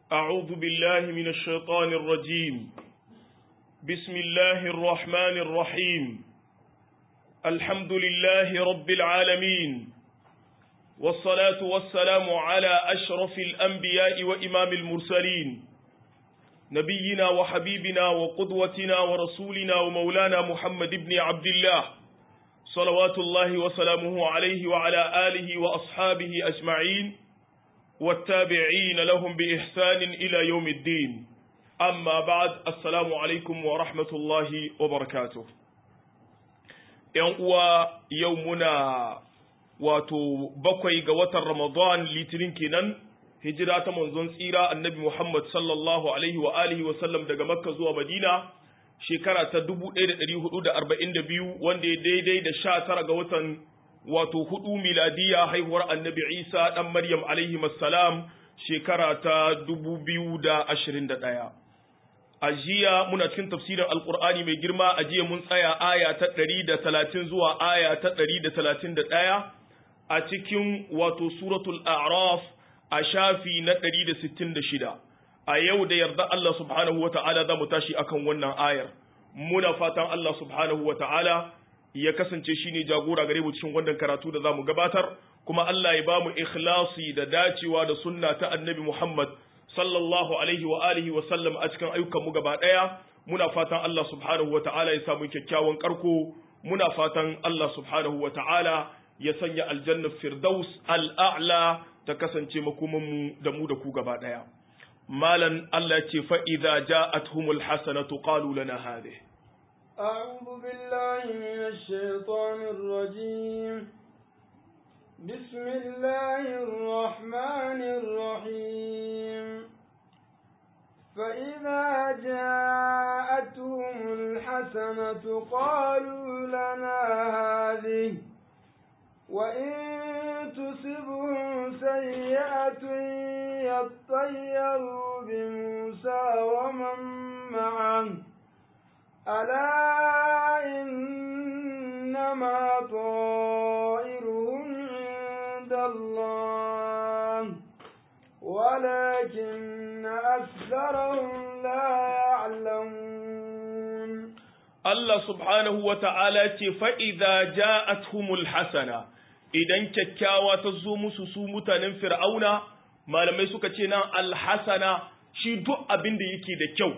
أعوذ بالله من الشيطان الرجيم بسم الله الرحمن الرحيم الحمد لله رب العالمين والصلاة والسلام على أشرف الأنبياء وإمام المرسلين نبينا وحبيبنا وقدوتنا ورسولنا ومولانا محمد بن عبد الله صلوات الله وسلامه عليه وعلى آله وأصحابه أجمعين والتابعين لهم بإحسان إلى يوم الدين أما بعد السلام عليكم ورحمة الله وبركاته uwa yau muna wato bakwai ga watan Ramadan litinin kenan hijira ta manzon tsira annabi Muhammad sallallahu alaihi wa alihi wa sallam daga Makka zuwa Madina shekara ta 1442 wanda ya daidai da 19 ga watan wato hudu miladiya haihuwar annabi Isa dan Maryam alaihi salam shekara ta 2021 a jiya muna cikin tafsirin alkur'ani mai girma a jiya mun tsaya aya ta 130 zuwa aya ta 131 a cikin wato suratul a'raf a shafi na 166 a yau da yarda Allah subhanahu wa ta'ala za mu tashi akan wannan ayar muna fatan Allah subhanahu wa ta'ala ya kasance shi ne jagora gare mu cikin wannan karatu da za mu gabatar kuma Allah ya ba mu ikhlasi da dacewa da sunna ta annabi Muhammad sallallahu alaihi wa alihi wa sallam a cikin ayyukan mu gaba daya muna fatan Allah subhanahu wa ta'ala ya samu kyakkyawan karko muna fatan Allah subhanahu wa ta'ala ya sanya aljanna firdaus al'a'la ta kasance makoman mu da mu da ku gaba daya malan Allah ce fa idza ja'atuhumul hasanatu qalu lana hadhihi أعوذ بالله من الشيطان الرجيم بسم الله الرحمن الرحيم فإذا جاءتهم الحسنة قالوا لنا هذه وإن تصبهم سيئة يطيروا بموسى ومن معه ألا إنما طائرهم عند الله ولكن أكثرهم لا يعلمون الله سبحانه وتعالى فإذا جاءتهم الحسنة idan kyakkyawa ta zo musu su mutanen fir'auna malamai suka ce nan alhasana shi duk abin da yake da kyau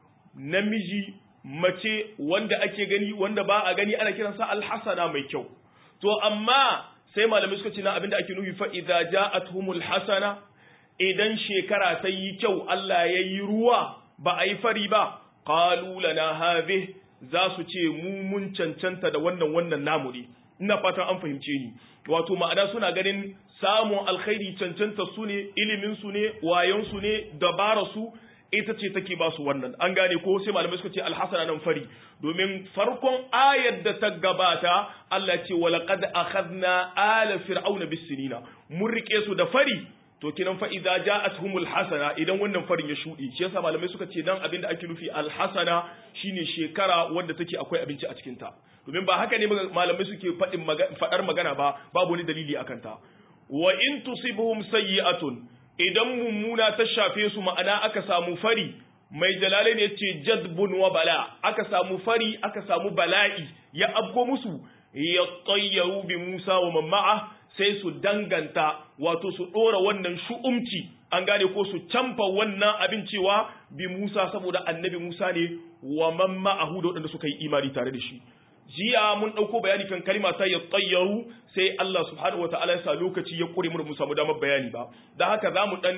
namiji mace wanda ake gani wanda ba a gani ana kiransa alhasana mai kyau to amma sai malamai suka ce na abinda ake nufi fa idza ja'atuhumul hasana idan shekara ta yi kyau Allah ya yi ruwa ba a yi fari ba qalu lana hadhi za su ce mu mun cancanta da wannan wannan namu ne ina fatan an fahimce ni wato ma'ana suna ganin samun alkhairi cancanta su ne ilimin su ne wayon su ne dabara su ita ce take ba su wannan an gane ko sai malamai suka ce alhasana nan fari domin farkon ayar da ta gabata Allah ce wa laqad akhadna ala fir'auna bisinina mun rike su da fari to kinan fa idza ja'atuhumul hasana idan wannan farin ya shudi shi yasa malamai suka ce dan abinda ake nufi alhasana shine shekara wanda take akwai abinci a cikin ta domin ba haka ne malamai suke fadin fadar magana ba babu wani dalili akan ta wa in tusibuhum sayyi'atun idan mummuna ta shafe su ma'ana aka samu fari mai jalalai ne ce jadbun wa bala aka samu fari aka samu bala'i ya abgo musu ya tsayyaru bi Musa wa mamma'a sai su danganta wato su ɗora wannan shu'umci an gane ko su camfa wannan abin cewa bi Musa saboda annabi Musa ne wa mamma'ahu da waɗanda suka yi imani tare da shi jiya mun ɗauko bayani kan kalima ta ya tsayyaru sai Allah subhanahu wataala ya sa lokaci ya kure mu mu samu damar bayani ba da haka za mu ɗan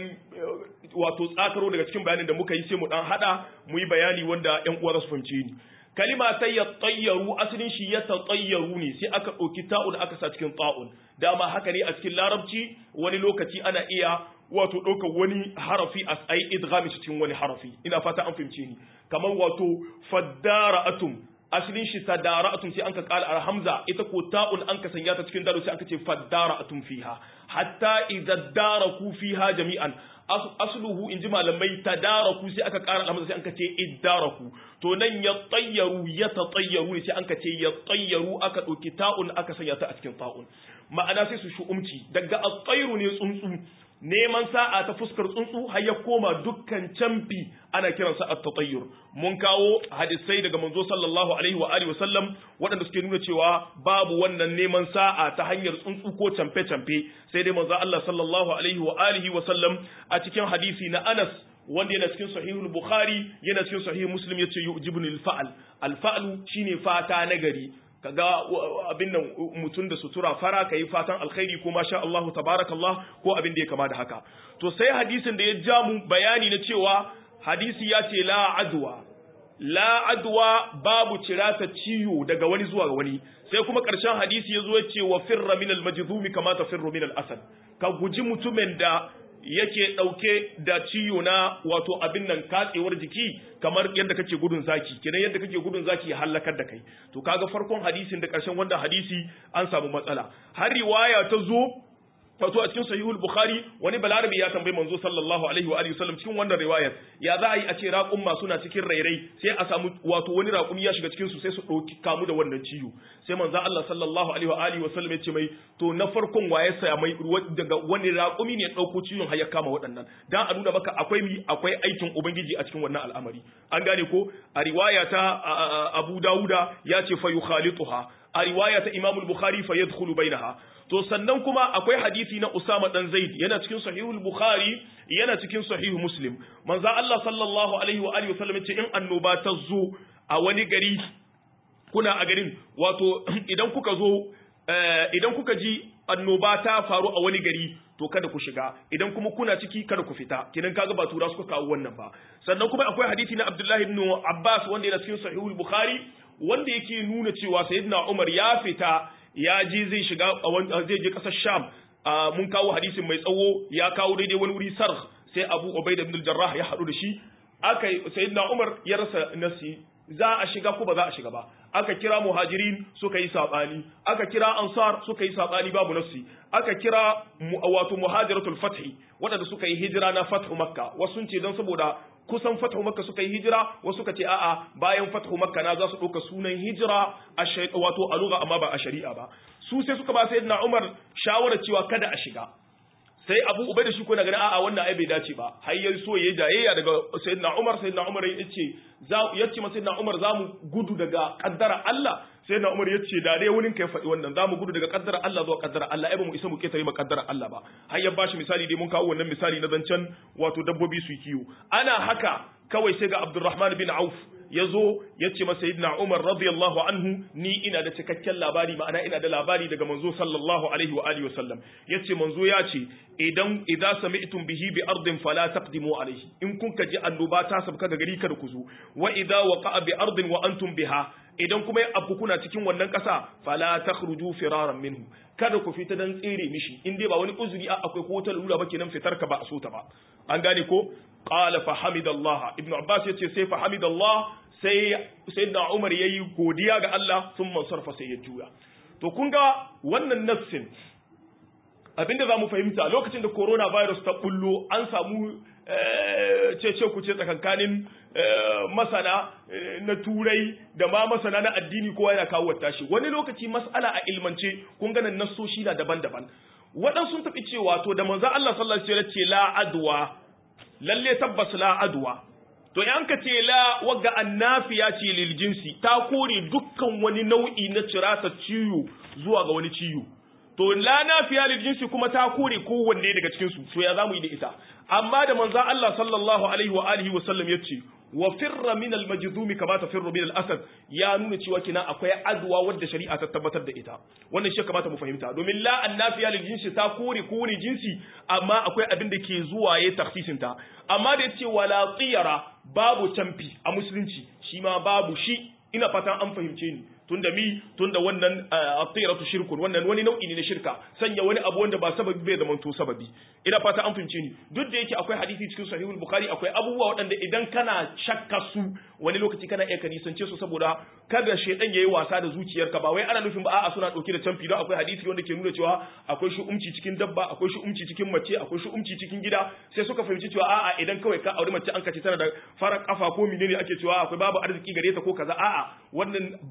wato tsakaro daga cikin bayanin da muka yi sai mu ɗan haɗa mu yi bayani wanda ƴan uwa za su fahimce ni kalima ta ya tsayyaru asalin shi ya tsayyaru ne sai aka ɗauki ta'un aka sa cikin ta'un dama haka ne a cikin larabci wani lokaci ana iya wato ɗaukar wani harafi a tsayi idghami cikin wani harafi ina fata an fahimce ni kamar wato faddara atum asalin shi sadara atum sai anka kala alhamza ita ko ta'un anka sanya ta cikin daro sai anka ce faddara atum fiha hatta idza daraku fiha jami'an asluhu inji malamai tadaraku sai aka kara alhamza sai anka ce iddaraku to nan ya tayyaru ya tatayyaru ne sai anka ce ya tayyaru aka ɗauki ta'un aka sanya ta a cikin ta'un ma'ana sai su shu'umci daga at-tayru ne tsuntsu neman sa'a ta fuskar tsuntsu har ya koma dukkan camfi ana kiransa at-tatayyur mun kawo hadisai daga manzo sallallahu alaihi wa alihi wasallam waɗanda suke nuna cewa babu wannan neman sa'a ta hanyar tsuntsu ko camfe camfe sai dai manzo Allah sallallahu alaihi wa alihi wasallam a cikin hadisi na Anas wanda yana cikin sahihul bukhari yana cikin sahih muslim yace yujibuni al-fa'l al-fa'lu shine fata nagari kaga abin nan mutum da sutura fara ka yi fatan alkhairi ko masha Allahu tabarakallah ko abin da ya kama da haka to sai hadisin da ya ja mu bayani na cewa hadisi ya ce la adwa la adwa babu cirata ciwo daga wani zuwa ga wani sai kuma ƙarshen hadisi ya zo ya ce wa firra min al-majdhumi kama tafirru min al-asad ka guji mutumin da yake ɗauke da ciwo na wato abin nan katsewar jiki kamar yadda kake gudun zaki kenan yadda kake gudun zaki ya halakar da kai to kaga farkon hadisin da ƙarshen wanda hadisi an samu matsala har riwaya ta zo wato a cikin sahihul bukhari wani balarabi ya tambayi manzo sallallahu alaihi wa alihi wasallam cikin wannan riwayar ya za a yi a ce raƙumma suna cikin rairai sai a samu wato wani raƙumi ya shiga cikin su sai su ɗauki kamu da wannan ciwo sai manzo Allah sallallahu alaihi wa alihi wasallam ya ce mai to na farkon waye saya mai daga wani raƙumi ne ya ɗauko ciwon har ya kama waɗannan dan a nuna maka akwai mi akwai aikin ubangiji a cikin wannan al'amari an gane ko a riwaya ta Abu Dawuda ya ce fa yukhalituha a riwaya ta Imam al-Bukhari fa yadkhulu bainaha to sannan kuma akwai hadisi na Usama dan Zaid yana cikin sahihul Bukhari yana cikin sahihu Muslim manzo Allah sallallahu alaihi wa alihi wasallam yace in annoba ta zo a wani gari kuna a garin wato idan kuka zo idan kuka ji annoba ta faru a wani gari to kada ku shiga idan kuma kuna ciki kada ku fita kidan kaga ba tura suka kawo wannan ba sannan kuma akwai hadisi na Abdullah ibn Abbas wanda yana cikin sahihul Bukhari wanda yake nuna cewa sayyidina Umar ya fita ya ji zai shiga zai je kasar Sham mun kawo hadisin mai tsawo ya kawo daidai wani wuri sarh sai Abu Ubaida ibn al-Jarrah ya hadu da shi aka sayyidina Umar ya rasa nasi za a shiga ko ba za a shiga ba aka kira muhajirin suka yi sabani aka kira ansar suka yi sabani babu nasi aka kira wato muhajiratul fathi waɗanda suka yi hijira na fathu makka wasu sun ce don saboda kusan fathu makka suka yi hijira wasu suka ce a'a bayan fathu makka na za su ɗauka sunan hijira a wato a lugha amma ba a shari'a ba su sai suka ba sayyidina umar shawarar cewa kada a shiga sai abu ubai da shi ko na gani a'a wannan ai bai dace ba har ya so yayi jayayya daga sayyidina umar sayyidina umar ya ce za ya ce sayyidina umar za mu gudu daga kaddara Allah sayyidina umar ya ce da dai wurin kai faɗi wannan za mu gudu daga kaddara Allah zuwa kaddara Allah ai ba mu isa mu ketare ma kaddara Allah ba har ya bashi misali dai mun kawo wannan misali na zancen wato dabbobi su kiwo ana haka kawai sai ga Abdurrahman bin Auf ya zo ya ce masa yidna Umar radiyallahu anhu ni ina da cikakken labari ma'ana ina da labari daga manzo sallallahu alaihi wa alihi wasallam ya ce manzo ya ce idan idza sami'tum bihi bi ardin fala taqdimu alaihi in kun ka ji annoba ta sabka ga gari kada ku zo wa idza waqa'a bi ardin wa antum biha idan kuma ya abu kuna cikin wannan ƙasa fala takhruju firaran minhu kada ku fita dan tsere mishi in dai ba wani uzuri a akwai ko wata lura ba kenan fitar ka ba a so ta ba an gane ko qala fa hamidallah ibnu abbas yace sai fa hamidallah sai sayyidina umar yayi godiya ga Allah sun sarfa sai ya juya to kun ga wannan nassin abinda zamu fahimta lokacin da coronavirus ta bullo an samu cece ku ce tsakankanin masana na turai da ma masana na addini kowa yana kawo tashi wani lokaci mas'ala a ilmance kun ganin nassoshi na daban-daban waɗansu sun tafi cewa to da manzo Allah sallallahu alaihi wasallam ce la adwa lalle tabbas la adwa to in ka ce la wagga annafiya ce lil jinsi ta kore dukkan wani nau'i na cirata ciwo zuwa ga wani ciwo to la nafiya lil jinsi kuma ta kore kowanne daga cikin su to ya zamu yi da ita amma da manzo Allah sallallahu alaihi wa alihi wa sallam yace wa firra min al majdum kama tafirru min al asad ya nuna cewa kina akwai adwa wadda shari'a ta tabbatar da ita wannan shi kamata mu fahimta domin la annafiya lil jinsi ta kore kowane jinsi amma akwai abin da ke zuwa ya takhsisin ta amma da yace wala tiyara babu tamfi a musulunci shi ma babu shi ina fatan an fahimce ni tunda mi tunda wannan at-tiratu shirkun wannan wani nau'i ne na shirka sanya wani abu wanda ba sababi bai zama to sababi ina fata an fahimce ni duk da yake akwai hadisi cikin sahihul bukhari akwai abubuwa waɗanda idan kana shakka su wani lokaci kana iya kanisance su saboda kada shedan yayi wasa da zuciyarka ba wai ana nufin ba a'a suna dauke da canfi don akwai hadisi wanda ke nuna cewa akwai shi umci cikin dabba akwai shi umci cikin mace akwai shi umci cikin gida sai suka fahimci cewa a'a idan kawai ka auri mace an kace tana da farar kafa ko menene ake cewa akwai babu arziki gare ta ko kaza a'a wannan ba wai haka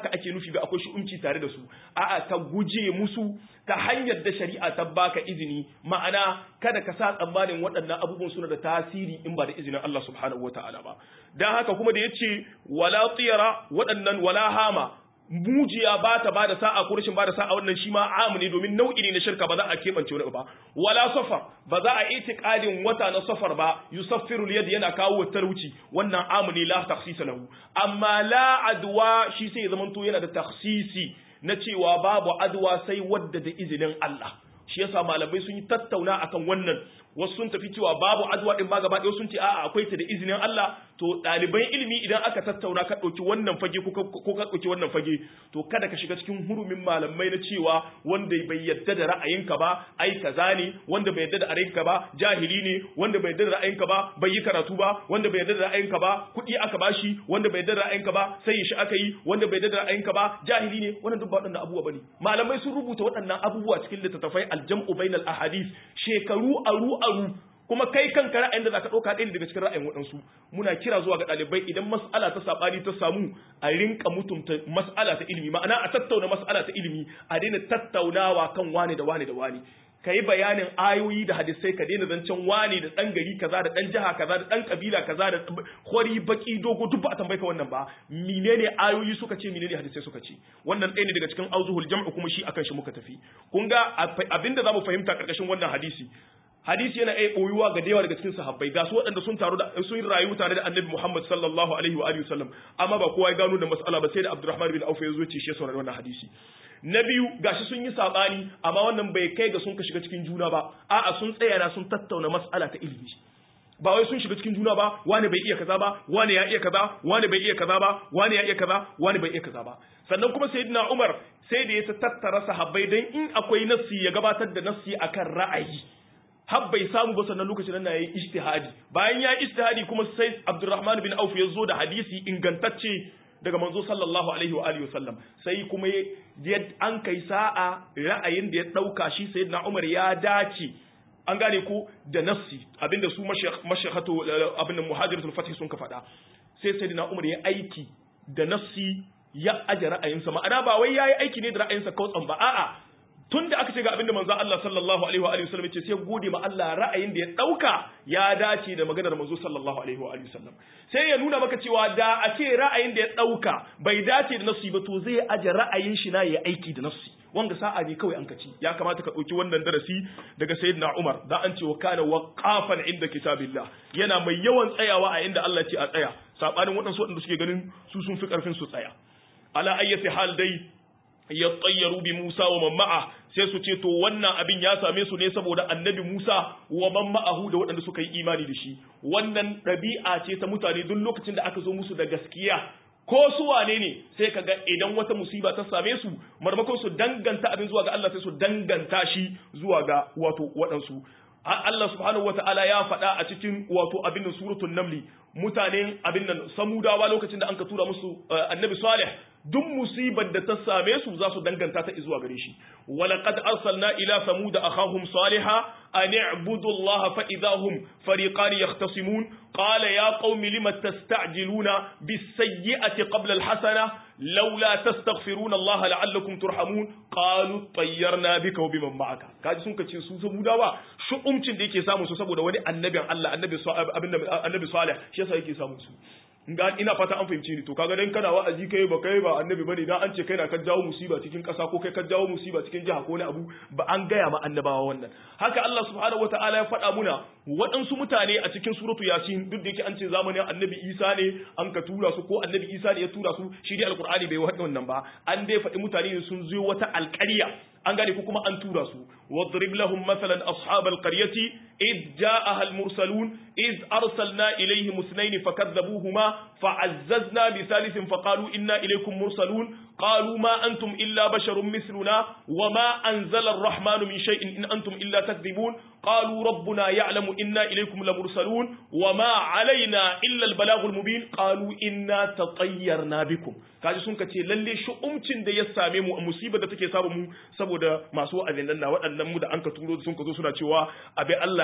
haka ake nufi ba akwai shi'umci tare da su a'a ka guje musu ta hanyar da shari'a ta baka izini ma'ana kada ka sa tsammanin waɗannan abubuwan suna da tasiri in ba da izinin Allah subhanahu wataala ba dan haka kuma da yace wala tiyara waɗannan wala hama mujiya ba ta ba da sa'a ko rashin ba da sa'a wannan shi ma amu ne domin nau'i ne na shirka ba za a keɓance wani ba wala safar ba za a itiqadin wata na safar ba yusaffiru liyad yana kawo talauci wannan amu ne la takhsisa lahu amma la adwa shi sai zaman to yana da takhsisi na cewa babu adwa sai wadda da izinin Allah shi yasa malamai sun yi tattauna akan wannan wasu sun tafi cewa babu adwa din ba gaba ɗaya sun ce a'a akwai ta da izinin Allah to ɗaliban ilimi idan aka tattauna ka ɗauki wannan fage ko ka ɗauki wannan fage to kada ka shiga cikin hurumin malamai na cewa wanda bai yadda da ra'ayinka ba ai kaza ne wanda bai yadda da ra'ayinka ba jahili ne wanda bai yadda da ra'ayinka ba bai yi karatu ba wanda bai yadda da ra'ayinka ba kuɗi aka bashi wanda bai yadda da ra'ayinka ba sai shi aka yi wanda bai yadda da ra'ayinka ba jahili ne wannan duk ba waɗannan abubuwa bane malamai sun rubuta waɗannan abubuwa cikin littattafai aljam'u bainal ahadith shekaru aru aru kuma kai kanka ra'ayin da zaka dauka ɗaya daga cikin ra'ayin waɗansu muna kira zuwa ga ɗalibai idan mas'ala ta sabani ta samu a rinka mutunta mas'ala ta ilimi ma'ana a tattauna mas'ala ta ilimi a daina tattaunawa kan wane da wane da wane ka yi bayanin ayoyi da hadisai ka daina zancen wane da ɗan gari kaza da ɗan jiha kaza da ɗan kabila kaza da hori baki dogo duk ba a tambaye ka wannan ba menene ayoyi suka ce menene hadisai suka ce wannan ɗaya ne daga cikin auzuhul jam'u kuma shi akan shi muka tafi kun ga abinda zamu fahimta karkashin wannan hadisi hadisi yana iya boyuwa ga yawa daga cikin sahabbai ga su waɗanda sun taru da sun rayu tare da annabi Muhammad sallallahu alaihi wa alihi wasallam amma ba kowa ya gano da mas'ala ba sai da Abdurrahman bin Auf ya zo ce shi saurari wannan hadisi na biyu gashi sun yi sabani amma wannan bai kai ga sun ka shiga cikin juna ba a'a sun tsaya na sun tattauna mas'ala ta ilimi ba wai sun shiga cikin juna ba wani bai iya kaza ba wani ya iya kaza wani bai iya kaza ba wani ya iya kaza wani bai iya kaza ba sannan kuma sayyidina Umar sai da ya tattara sahabbai dan in akwai nassi ya gabatar da nassi akan ra'ayi har bai samu ba sannan lokacin nan yayi ijtihadi bayan ya ijtihadi kuma sai Abdurrahman bin Auf ya zo da hadisi ingantacce daga manzo sallallahu alaihi wa alihi wasallam sai kuma ya an kai sa'a ra'ayin da ya dauka shi sayyidina Umar ya dace an gane ko da nassi abinda su mashahatu abinda muhajiratul fatih sun ka faɗa sai sayyidina Umar ya aiki da nassi ya aje ra'ayinsa ma'ana ba wai yayi aiki ne da ra'ayinsa kautsan ba a'a tun da aka ce ga abinda manzo Allah sallallahu alaihi wa alihi wasallam yace sai gode ma Allah ra'ayin da ya dauka ya dace da maganar manzo sallallahu alaihi wa alihi wasallam sai ya nuna maka cewa da a ce ra'ayin da ya dauka bai dace da nasu ba to zai aje ra'ayin shi na ya aiki da nasu wanga sa'a ne kawai an kaci ya kamata ka dauki wannan darasi daga sayyidina Umar da an ce wa kana waqafan inda kitabillah yana mai yawan tsayawa a inda Allah ce a tsaya sabanin waɗansu waɗanda suke ganin su sun fi karfin su tsaya ala ayyati hal dai ya tsayyaru bi Musa wa man ma'a sai su ce to wannan abin ya same su ne saboda annabi Musa wa man ma'ahu da waɗanda suka yi imani da shi wannan ɗabi'a ce ta mutane duk lokacin da aka zo musu da gaskiya ko su wane ne sai ka ga idan wata musiba ta same su marmakon su danganta abin zuwa ga Allah sai su danganta shi zuwa ga wato waɗansu Allah subhanahu wata'ala ya faɗa a cikin wato abin nan suratul namli mutanen abin nan samudawa lokacin da anka tura musu annabi salih duk musibar da ta same su za su danganta ta zuwa gare shi walaqad arsalna ila samuda akhahum salihah an i'budu allaha fa idahum fariqan yahtasimun qala ya qaumi lima tasta'jiluna bis sayyi'ati qabla al hasana laula tastaghfiruna allaha la'allakum turhamun qalu tayyarna bika wa biman ma'aka kaji sun kace su samudawa shu'umcin da yake samu su saboda wani annabin Allah annabi annabi salih shi yasa yake samu su ga ina fata an fahimci ni to kaga dan kana wa'azi kai ba kai ba annabi bane dan an ce kai na ka jawo musiba cikin kasa ko kai ka jawo musiba cikin jiha ko wani abu ba an gaya ma annabawa wannan haka Allah subhanahu wataala ya faɗa muna waɗansu mutane a cikin suratu yasin duk da yake an ce zamanin annabi Isa ne an ka tura su ko annabi Isa ne ya tura su shi dai alqur'ani bai faɗi wannan ba an dai faɗi mutane ne sun zo wata alƙarya an gane ko kuma an tura su wadrib lahum mathalan ashabal qaryati id ja'aha al mursalun id arsalna ilayhim ithnayn fakadzabuhuma fa'azzazna bi thalithin faqalu inna ilaykum mursalun qalu ma antum illa basharun mithluna wama anzala ar-rahmanu min shay'in in antum illa takdhibun qalu rabbuna ya'lamu inna ilaykum lamursalun wama alaina illa al-balagh al-mubin qalu inna tatayyarna bikum kaji sun kace lalle shu'umcin da ya same mu musibar da take samu mu saboda masu wa'azin nan na waɗannan mu da an ka turo sun ka zo suna cewa abi Allah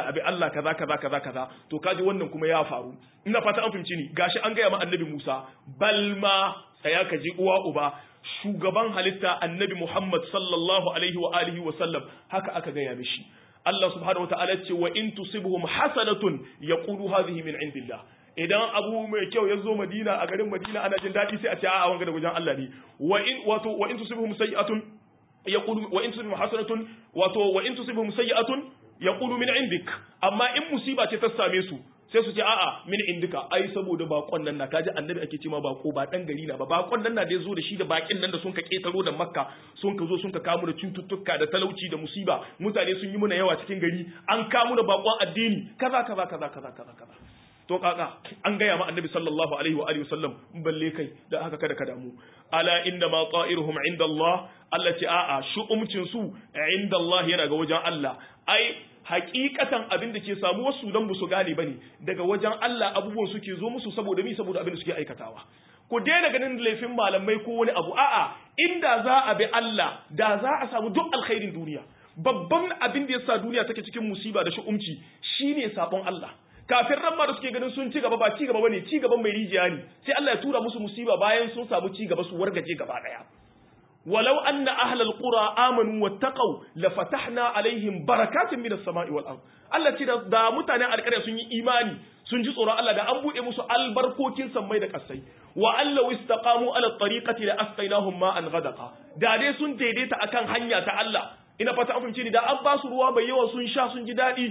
abi Allah kaza kaza kaza kaza to kaji wannan kuma ya faru ina fata an fahimci ni gashi an gaya ma annabi Musa balma tsaya ka ji uwa uba shugaban halitta annabi Muhammad sallallahu alaihi wa alihi wa sallam haka aka gaya mishi Allah subhanahu wa ta'ala ce wa in tusibhum hasanatun yaqulu hadhihi min indillah idan abu mai kyau ya zo Madina a garin Madina ana jin daɗi sai a ce a'a wanga da wajen Allah ne wa in wato wa in tusibhum sayyi'atun yaqulu wa in tusibhum hasanatun wato wa in tusibhum sayyi'atun yaqulu min indik amma in musiba ce ta same su sai su ce a'a min indika ai saboda bakon nan na kaji annabi ake cewa bako ba dan gari na ba bakon nan na da yazo da shi da bakin nan da sun ka ketaro da makka sun ka zo sun ka kamu da cututtuka da talauci da musiba mutane sun yi muna yawa cikin gari an kamu da bakon addini kaza kaza kaza kaza kaza kaza to kaka an gaya ma annabi sallallahu alaihi wa alihi wasallam balle kai da haka kada ka damu ala inna ma ta'iruhum inda Allah Allah ce a'a shu'umcin su inda Allah yana ga wajen Allah ai hakikatan abin da ke samu wasu dan su gane bane daga wajen Allah abubuwan suke zo musu saboda mi saboda abin da suke aikatawa ku daina ganin laifin malamai ko wani abu a'a inda za a bi Allah da za a samu duk alkhairin duniya babban abin da yasa duniya take cikin musiba da shu'umci shine sabon Allah kafin ran da suke ganin sun ci gaba ba ci gaba bane ci gaban mai rijiya ne sai Allah ya tura musu musiba bayan sun samu ci gaba su wargaje gaba daya ولو أن أهل القرى آمنوا واتقوا لفتحنا عليهم بركات من السماء والأرض Allah ce da mutanen alƙarya sun yi imani sun ji tsoron Allah da an buɗe musu albarkokin sammai da ƙasai wa Allah istaqamu ala tariqati la asqainahum ma'an ghadaqa da dai sun daidaita akan hanya ta Allah ina fata an fahimce ni da an ba su ruwa mai yawa sun sha sun ji daɗi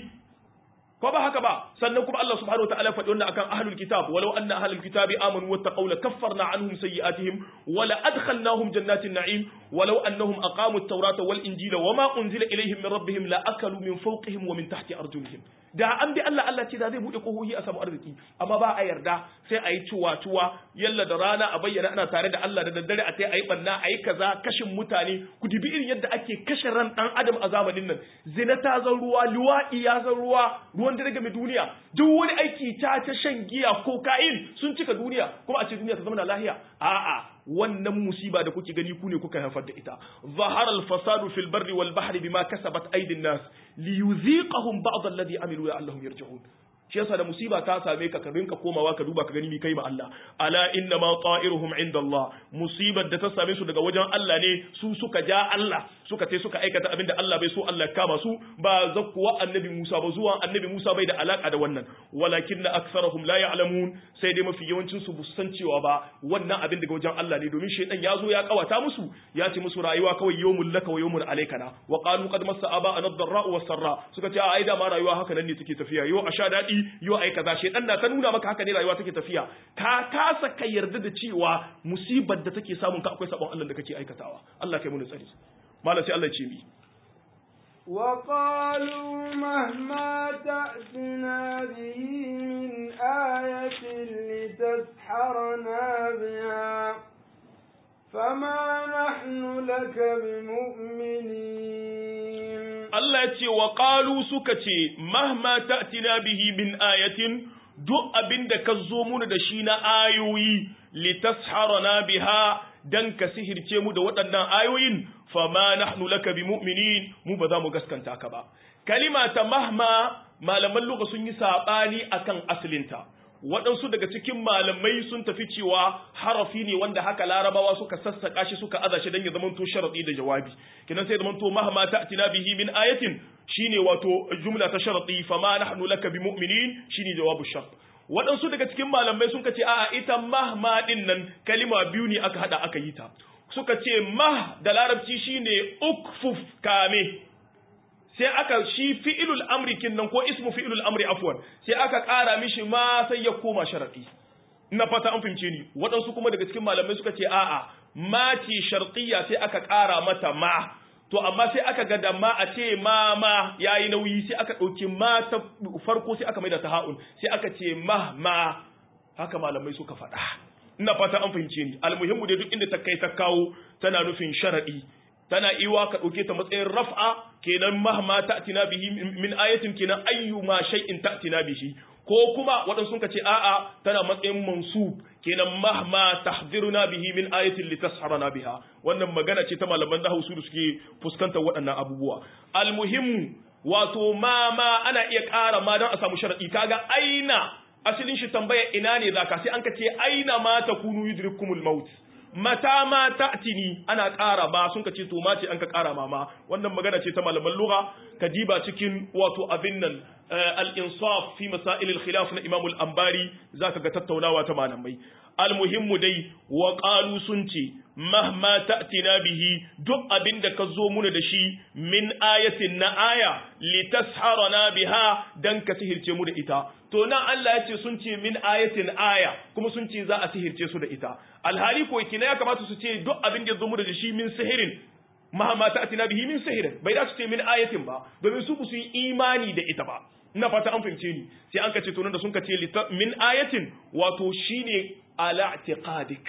ko ba haka ba sannan kuma Allah subhanahu wataala faɗi wannan akan ahlul kitab walau anna ahlul kitabi amanu wattaqaw la kaffarna anhum sayyi'atihim wa la adkhalnahum jannatin na'im walau annahum aqamu at-taurata wal injila wama unzila ilayhim min rabbihim la akalu min fawqihim wa min tahti arjulihim da an bi Allah Allah ce da zai bude kohohi a samu arziki amma ba a yarda sai a yi cuwa cuwa yalla da rana a bayyana ana tare da Allah da daddare a tai a yi banna a yi kaza kashin mutane ku dibi irin yadda ake kashe ran dan adam a zamanin nan zina ta zan ruwa luwaɗi ya zan ruwa ruwan dare game duniya duk wani aiki ta ta shan giya kokain sun cika duniya kuma a ce duniya ta zama lahiya a'a wannan musiba da kuke gani ku ne kuka haifar da ita zahara al-fasadu fil barri wal bahri bima kasabat aydin nas liyuziqahum ba'd alladhi amilu la'allahum yarji'un shi yasa da musiba ta same ka ka rinka komawa ka duba ka gani mi kai ma Allah ala inna ma ta'iruhum inda Allah musibar da ta same su daga wajen Allah ne su suka ja Allah suka ce suka aikata abinda Allah bai so Allah kama su ba zakkuwa annabi Musa ba zuwa annabi Musa bai da alaka da wannan walakin na aksarahum la ya'lamun sai dai mafi yawancin su san cewa ba wannan abin daga wajen Allah ne domin shaytan ya zo ya kawata musu ya ce musu rayuwa kawai yawmul laka wa yawmul alaikana wa qalu qad massa aba an-dharra wa sarra suka ce ai da ma rayuwa haka nan ne take tafiya yo a sha dadi yo ai kaza shaytan na ta nuna maka haka ne rayuwa take tafiya ka kasa ka yarda da cewa musibar da take samun ka akwai sabon Allah da kake aikatawa Allah kai mu tsari malam sai Allah ya ce mi وقالوا مهما تأتنا به من آية لتسحرنا بها فما نحن لك بمؤمنين Allah ya ce wa ƙalu suka ce mahma ta'tina bihi min ayatin duk abin da ka zo muna da shi na ayoyi litasharana biha dan ka sihirce mu da waɗannan ayoyin fama nahnu laka bimu'minin mu ba za mu gaskanta ka ba kalima ta mahma malaman lugha sun yi sabani akan asalinta waɗansu daga cikin malamai sun tafi cewa harafi ne wanda haka larabawa suka sassaka shi suka aza shi don ya zamanto sharadi da jawabi kinan sai zamanto mahma ta'tina bihi min ayatin shine wato jumla ta sharadi fama nahnu laka bimu'minin shine jawabu shart waɗansu daga cikin malamai sun ce a'a ita mahma din nan kalima biyu ne aka hada aka yi ta suka ce mah da larabci shine ukfuf kame sai aka shi fi'ilul amri kinnan ko ismu fi'ilul amri afwan sai aka ƙara mishi ma sai ya koma sharadi ina fata an fahimce ni waɗansu kuma daga cikin malamai suka ce a'a ma ce sharqiyya sai aka ƙara mata ma to amma sai aka ga da ma a ce ma ma yayi nauyi sai aka ɗauki ma ta farko sai aka maida ta ha'un sai aka ce ma ma haka malamai suka faɗa ina fata an fahimce ni almuhimmu dai duk inda ta kai ta kawo tana nufin sharadi tana iwa ka ɗauke ta matsayin raf'a kenan mahma ta'tina bihi min ayatin kenan ayyuma shay'in ta'tina bihi ko kuma waɗansu sun ce a'a tana matsayin mansub kenan mahma tahziruna bihi min ayatin litasharana biha wannan magana ce ta malaman nahwu su suke fuskantar waɗannan abubuwa almuhimmu wato ma ma ana iya ƙara ma don a samu sharadi kaga aina asalin shi tambaya ina ne zaka sai an ka ce aina ma takunu yudrikumul maut mata ma ta'tini ana ƙara ma sun ka ce to ma ce an ka ƙara ma ma wannan magana ce ta malaman lugha ka diba cikin wato abin nan al-insaf fi masail al-khilaf na Imam al-Ambari zaka ga tattaunawa ta malamai almuhimmu dai wa qalu sun ce mahma ta'tina bihi duk abin da ka zo muna da shi min ayatin na aya litasharana biha dan ka sihirce mu da ita to nan Allah ya ce sun ce min ayatin aya kuma sun ce za a sihirce su da ita alhali ko kina ya kamata su ce duk abin da zo mu da shi min sihirin mahma ta'tina bihi min sihirin bai da su ce min ayatin ba domin su su yi imani da ita ba ina fata an fahimce ni sai an kace to nan da sun kace min ayatin wato shine ala i'tiqadik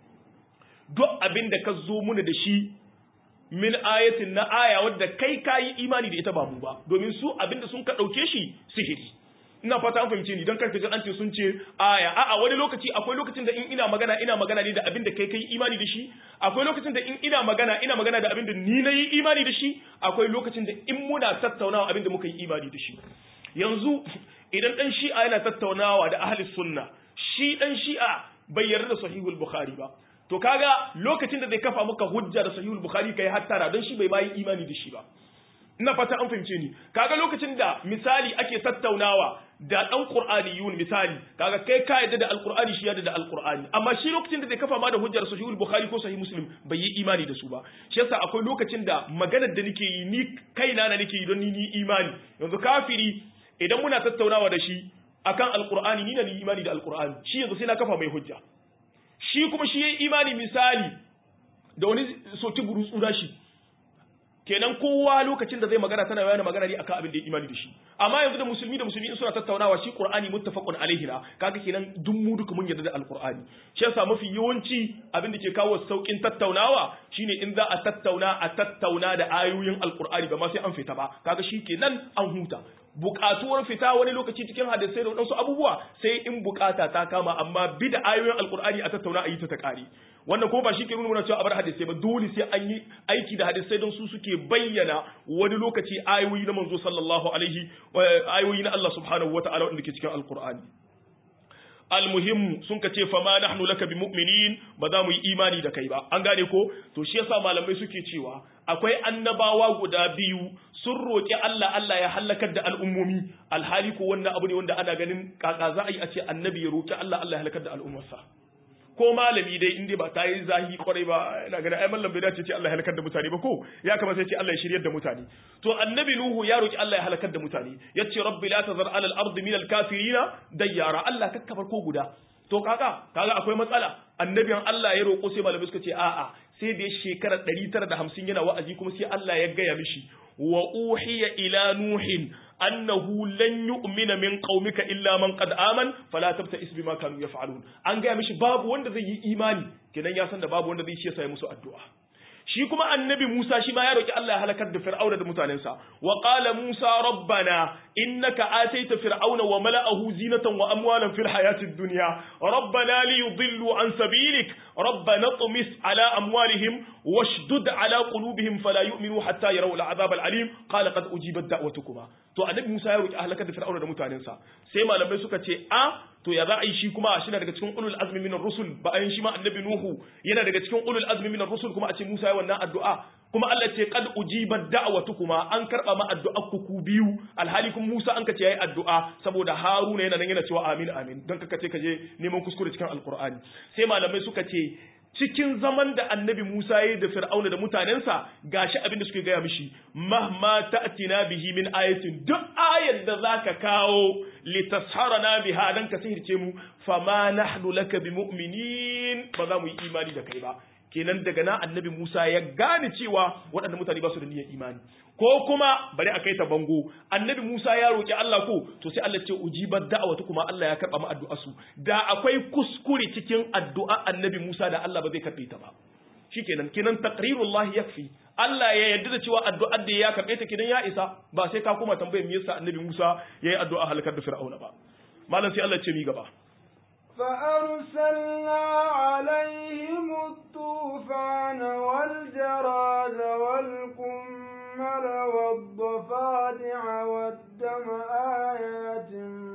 duk abin da ka zo muna da shi min ayatin na aya wadda kai kayi imani da ita ba mu ba domin su abin da sun ka dauke shi sihiri ina fata an fahimce ni don karka ji an ce sun ce aya a'a wani lokaci akwai lokacin da in ina magana ina magana ne da abin da kai kai imani da shi akwai lokacin da in ina magana ina magana da abin da ni na yi imani da shi akwai lokacin da in muna tattaunawa abin da muka yi imani da shi yanzu idan dan shi'a yana tattaunawa da ahli sunna shi dan shi'a bai yarda da sahihul bukhari ba to kaga lokacin da zai kafa maka hujja da sahihul bukhari kai hattara don shi bai bayi imani da shi ba ina fata an fahimce ni kaga lokacin da misali ake tattaunawa da dan qur'aniyun misali kaga kai ka yadda da alqur'ani shi yadda da alqur'ani amma shi lokacin da zai kafa ma da hujjar sahihul bukhari ko sahih muslim bai yi imani da su ba shi yasa akwai lokacin da maganar da nake yi ni kaina na nake yi don ni ni imani yanzu kafiri idan muna tattaunawa da shi akan alqur'ani ni na ni imani da alqur'ani shi yanzu sai na kafa mai hujja shi kuma shi yayi imani misali da wani soki burutsu da shi kenan kowa lokacin da zai magana tana yana magana ne akan abin da ya imani da shi amma yanzu da musulmi da musulmi in suna tattaunawa shi qur'ani muttafaqun alaihi na kaga kenan duk mu duka mun yarda da alqur'ani shi yasa mafi yawanci abin da ke kawo saukin tattaunawa shine in za a tattauna a tattauna da ayoyin alqur'ani ba ma sai an fita ba kaga shi kenan an huta bukatuwar fita wani lokaci cikin hadisai da wadansu abubuwa sai in bukata ta kama amma bi da ayoyin alkur'ani a tattauna a yi ta ta kare wannan ko ba shi ke nuna cewa a bar hadisai ba dole sai an yi aiki da hadisai don su suke bayyana wani lokaci ayoyi na manzo sallallahu alaihi ayoyi na Allah subhanahu wataala wanda ke cikin alkur'ani almuhim sun ka ce fama nahnu laka bi mu'minin ba za mu yi imani da kai ba an gane ko to shi yasa malamai suke cewa akwai annabawa guda biyu sun roƙi Allah Allah ya halakar da al'ummomi alhali ko wannan abu ne wanda ana ganin kaka za a yi a ce annabi ya roƙi Allah Allah ya halakar da al'ummarsa ko malami dai in dai ba ta yi zahi kwarai ba ina ganin ai mallam bai dace ce Allah ya halakar da mutane ba ko ya kamata ya ce Allah ya shiryar da mutane to annabi nuhu ya roki Allah ya halakar da mutane yace rabbi la tazar ala al-ard min al-kafirina dayyara Allah kakkabar ko guda to kaka kaga akwai matsala annabiyan Allah ya roko sai malamai suka ce a'a sai da shekara 950 yana wa'azi kuma sai Allah ya gaya mishi wa uhiya ila nuhin annahu lan yu'mina min qaumika illa man qad aman fala tabta'is bima kanu yaf'alun an gaya mishi babu wanda zai yi imani kenan ya san da babu wanda zai shi ya musu addu'a shi kuma annabi Musa shi ma ya roki Allah ya halakar da Fir'auna da mutanensa wa qala Musa rabbana innaka ataita fir'auna wa mala'ahu zinatan wa amwalan fil hayatid dunya rabbana li yudillu an sabilik rabbana tumis ala amwalihim washdud ala qulubihim fala yu'minu hatta yarawu al'azab al'alim qala qad ujibat da'watukuma to annabi Musa ya roki halakar da Fir'auna da mutanensa sai malamai suka ce a to ya za a yi shi kuma shi na daga cikin ulul azmi minar rusul bayan shi ma annabi nuhu yana daga cikin ulul azmi minar rusul kuma a ce musa ya wannan addu'a kuma Allah ce qad ujibat da'watukuma an karba ma addu'ar ku ku biyu alhali kuma musa an ka ce yayi addu'a saboda haruna yana nan yana cewa amin amin don kaka ce ka je neman kuskure cikin alqur'ani sai malamai suka ce cikin zaman da annabi Musa ya yi da Fir'auna da mutanensa gashi abin da suke gaya mishi mahma ta'tina bihi min ayatin duk ayar da zaka kawo litasharana biha dan ka sihirce mu fama nahnu laka bimu'minin ba za mu yi imani da kai ba kenan daga nan annabi Musa ya gane cewa waɗannan mutane ba su da niyyar imani ko kuma bari a kai ta bango annabi Musa ya roki Allah ko to sai Allah ce ujibar da'awatu kuma Allah ya karba mu addu'a su da akwai kuskure cikin addu'a annabi Musa da Allah ba zai karbe ta ba shikenan kenan taqrirullah yakfi Allah ya yarda da cewa addu'ar da ya karbe ta kidan ya isa ba sai ka kuma tambayar me yasa annabi Musa yayi addu'a halakar da Fir'auna ba malam sai Allah ce mi gaba فأرسلنا عليهم الطوفان والجراد والقمل والضفادع والضفادع والدم آيات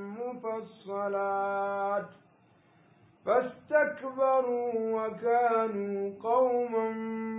مفصلات فاستكبروا وكانوا قوما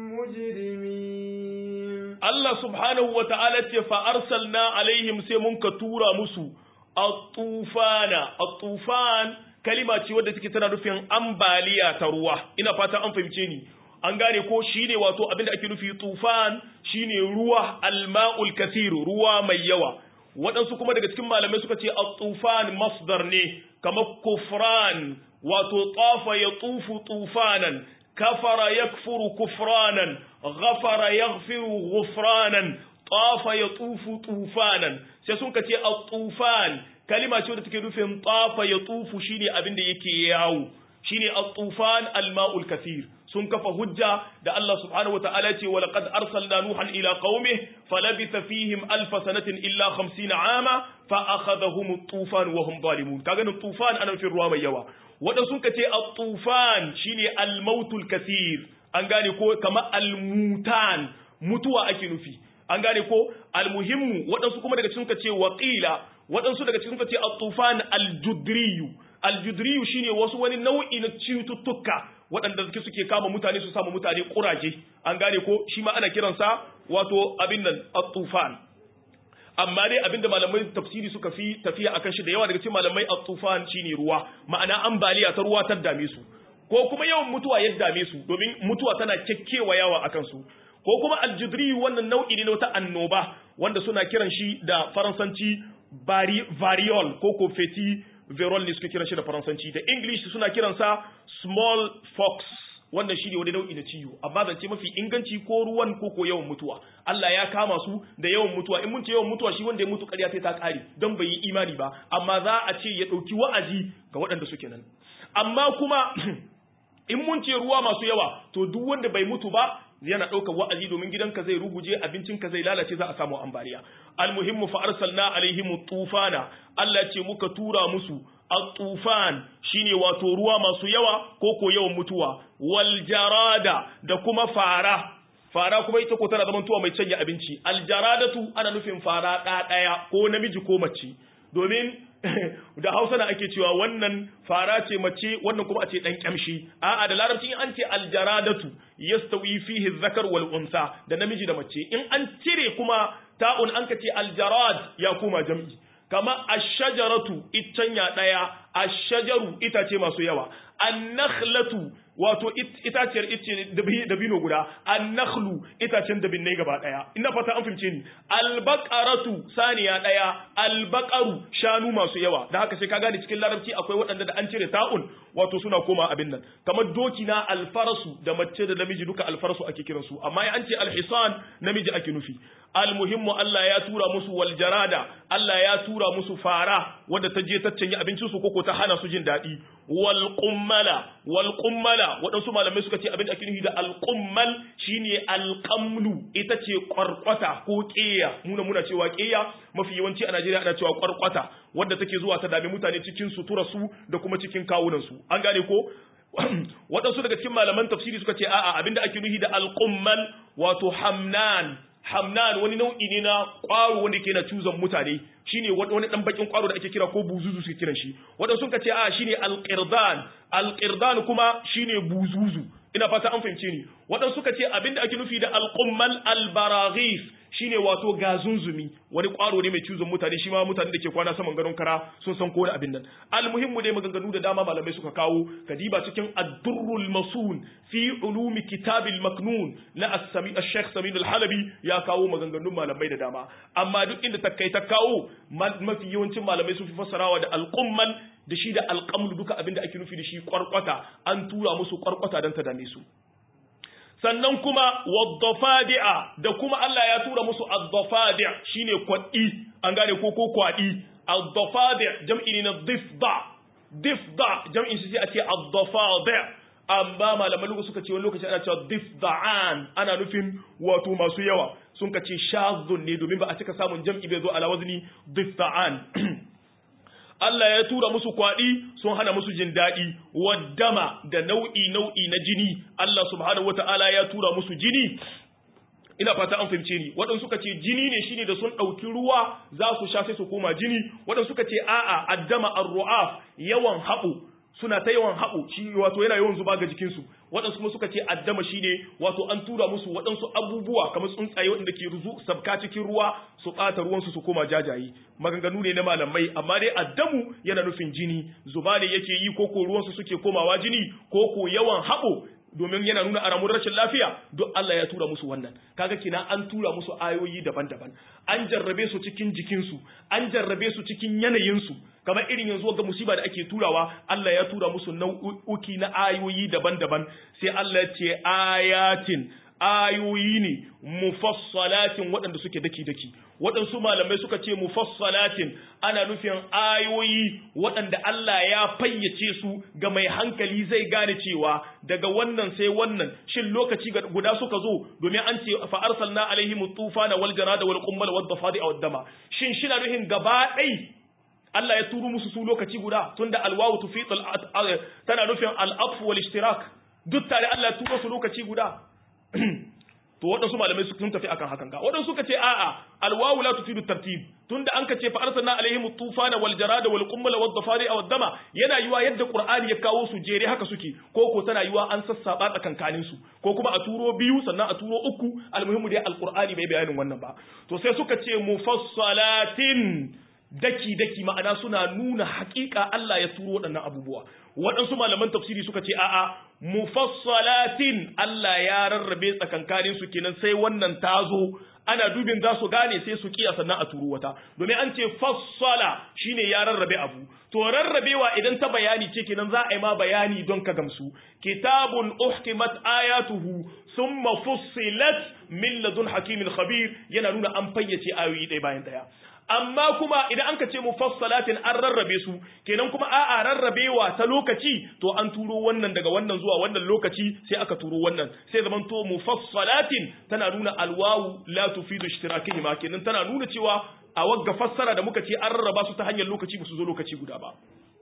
مجرمين Allah subhanahu wa ta'ala ce fa'arsalna alaihim sai mun ka tura musu at-tufana at-tufan kalima ce wadda take tana nufin ambaliya ta ruwa ina fata an fahimce ni an gane ko shine wato abinda ake nufi tufan shine ruwa alma'ul kathir ruwa mai yawa waɗansu kuma daga cikin malamai suka ce at-tufan masdar ne kamar kufran wato tafa ya tufu tufanan kafara yakfuru kufranan ghafara yaghfiru ghufranan tafa ya tufu tufanan sai sun ka ce at-tufan kalima ce wadda take nufin tafa ya tufu shine abin da yake yawo shine at-tufan al-ma'ul kathir sun kafa hujja da Allah subhanahu wa ta'ala ce wa laqad arsalna nuhan ila qaumihi falabitha fihim alf sanatin illa 50 ama fa akhadhahum at-tufan wa hum zalimun kaga nan tufan ana fi ruwa mai yawa wadan sun kace at-tufan shine al-mautul kathir an gane ko kamar al-mutan mutuwa ake nufi an gane ko al-muhimmu wadansu kuma daga cikin kace waqila wadansu daga cikin kace at-tufan al-judriyu al-judriyu shine wasu wani nau'i na cututtuka waɗanda suke suke kama mutane su samu mutane ƙuraje an gane ko shi ma ana kiransa wato abin nan at-tufan amma dai abin da malamai tafsiri suka fi tafiya akan shi da yawa daga cikin malamai at-tufan shine ruwa ma'ana ambaliya ta ruwa ta dame su ko kuma yawan mutuwa ya dame su domin mutuwa tana kekkewa yawa akan su ko kuma al-judri wannan nau'i ne na wata annoba wanda suna kiran shi da faransanci variol ko ko feti verol ne suka kiran shi da faransanci da english suna kiransa small fox wannan shi ne wani nau'i na ciwo amma zance mafi inganci ko ruwan ko ko yawan mutuwa Allah ya kama su da yawan mutuwa in mun ce yawan mutuwa shi wanda ya mutu ƙarya sai ta ƙare don bai yi imani ba amma za a ce ya ɗauki wa'azi ga waɗanda suke nan amma kuma in mun ce ruwa masu yawa to duk wanda bai mutu ba yana ɗaukar wa'azi domin gidanka zai ruguje abincinka zai lalace za a samu ambaliya almuhimmu fa arsalna alaihim tufana Allah ce muka tura musu at-tufan shine wato ruwa masu yawa ko ko yawan mutuwa wal jarada da kuma fara fara kuma ita ko tana zaman tuwa mai canja abinci al jaradatu ana nufin fara ɗaya ko namiji ko mace domin da hausa na ake cewa wannan fara ce mace wannan kuma a ce dan kyamshi a'a da larabci an ce aljaradatu yastawi fihi zakar wal unsa da namiji da mace in an cire kuma ta'un an ka ce aljarad ya kuma jam'i kama ash-shajaratu itanya daya ash-shajaru itace masu yawa an-nakhlatu wato itaciyar ice dabino guda an-nakhlu itacen dabinai gaba daya ina fata an fahimce ni al-baqaratu saniya daya al-baqaru shanu masu yawa da haka sai ka gane cikin larabci akwai waɗanda da an cire ta'un wato suna koma abin nan kamar doki na al-farasu da mace da namiji duka al-farasu ake kiransu amma an ce al-hisan namiji ake nufi al-muhimmu Allah ya tura musu wal jarada Allah ya tura musu fara wadda ta je ta canye abincin su koko ta hana su jin daɗi wal qummala wal qummala waɗansu malamai suka ce abin da ake nufi da al qummal shine al qamlu ita ce kwarkwata ko ƙeya muna muna cewa ƙeya mafi yawanci a Najeriya ana cewa kwarkwata wadda take zuwa ta dame mutane cikin sutura su da kuma cikin kawunan su an gane ko waɗansu daga cikin malaman tafsiri suka ce a'a abinda ake nufi da al qummal wato hamnan hamnan wani nau'i ne na ƙwaro wanda ke na cuzon mutane shine wani dan bakin ƙwaro da ake kira ko buzuzu suke kiran shi wanda sun ka ce a shine alqirdan alqirdan kuma shine buzuzu ina fata an fahimce ni waɗansu suka ce abinda ake nufi da alqummal albaraghis shine wato gazunzumi wani ƙwaro ne mai cuzon mutane shi ma mutane da ke kwana saman gadon kara sun san ko da abin nan almuhimmu dai maganganu da dama malamai suka kawo kadiba cikin ad-durrul masun fi ulumi kitabil maknun na as-sami ash-shaykh samin al-halabi ya kawo maganganun malamai da dama amma duk inda ta kai ta kawo mafi yawancin malamai sun fi fassarawa da al-qummal da shi da al-qamlu duka abin da ake nufi da shi kwarkwata an tura musu kwarkwata don ta dame su sannan kuma waddafadi'a da kuma Allah ya tura musu addafadi' shine kwadi an gane ko ko kwadi addafadi' jam'i ne na difda difda jam'in shi sai a ce addafadi' amma malaman lugu suka ce wani lokaci ana cewa difda'an ana nufin wato masu yawa sun ka ce shazun ne domin ba a cika samun jam'i bai zo ala wazni difda'an Allah ya tura musu kwaɗi sun hana musu jin daɗi waddama da nau'i nau'i na jini Allah subhanahu wata'ala ya tura musu jini ina fata an fahimce ni waɗansu suka ce jini ne shine da sun ɗauki ruwa za su sha sai su koma jini waɗansu suka ce a'a addama ar-ru'af yawan haɓo suna ta yawan haɓo shi wato yana yawan zuba ga jikinsu waɗansu kuma suka ce addama shine wato an tura musu waɗansu abubuwa kamar tsuntsaye waɗanda ke ruzu sabka cikin ruwa su ɓata ruwansu su koma jajaye maganganu ne na malamai amma dai addamu yana nufin jini zuba ne yake yi ko ko ruwansu suke komawa jini ko ko yawan haɓo domin yana nuna aramun rashin lafiya duk Allah ya tura musu wannan kaga kina an tura musu ayoyi daban-daban an jarrabe su cikin jikinsu an jarrabe su cikin yanayinsu kamar irin yanzu ga musiba da ake turawa Allah ya tura musu nau'uki na ayoyi daban-daban sai Allah ya ce ayatin ayoyi ne mufassalatin waɗanda suke daki-daki waɗansu malamai suka ce mufassalatin ana nufin ayoyi waɗanda Allah ya fayyace su ga mai hankali zai gane cewa daga wannan sai wannan shin lokaci guda suka zo domin an ce fa arsalna alaihim tufana wal jarada wal qummal wad dafadi aw dama shin shi na nufin gaba ɗai Allah ya turo musu su lokaci guda tunda alwawu tufid tana nufin al-atf wal ishtirak duk tare Allah ya turo su lokaci guda to waɗansu malamai sun tafi akan hakan ga waɗansu suka ce a'a alwawu la tufidu tartib tunda an ka ce fa arsalna alaihim tufana wal jarada wal qummal wad dafari aw dama yana yiwa yadda qur'ani ya kawo su jere haka suke ko ko tana yiwa an sassaba tsakankanin su ko kuma a turo biyu sannan a turo uku almuhimmu dai alqur'ani bai bayanin wannan ba to sai suka ce mufassalatin daki daki ma'ana suna nuna haƙiƙa Allah ya turo waɗannan abubuwa waɗansu malaman tafsiri suka ce a'a mufassalatin Allah ya rarrabe tsakankanin su kenan sai wannan tazo ana dubin za su gane sai su kiya sannan a turo wata domin an ce fassala shine ya rarrabe abu to rarrabewa idan ta bayani ce kenan za a yi ma bayani don ka gamsu kitabun uhkimat ayatuhu summa fussilat min ladun hakimin khabir yana nuna an fayyace ayoyi ɗaya bayan ɗaya amma kuma idan an ka ce mufassalatin an rarrabe su kenan kuma a'a rarrabewa ta lokaci to an turo wannan daga wannan zuwa wannan lokaci sai aka turo wannan sai zaman to mufassalatin tana nuna alwawu la tufidu ishtirakihima kenan tana nuna cewa a wagga fassara da muka ce an rarraba su ta hanyar lokaci ba su zo lokaci guda ba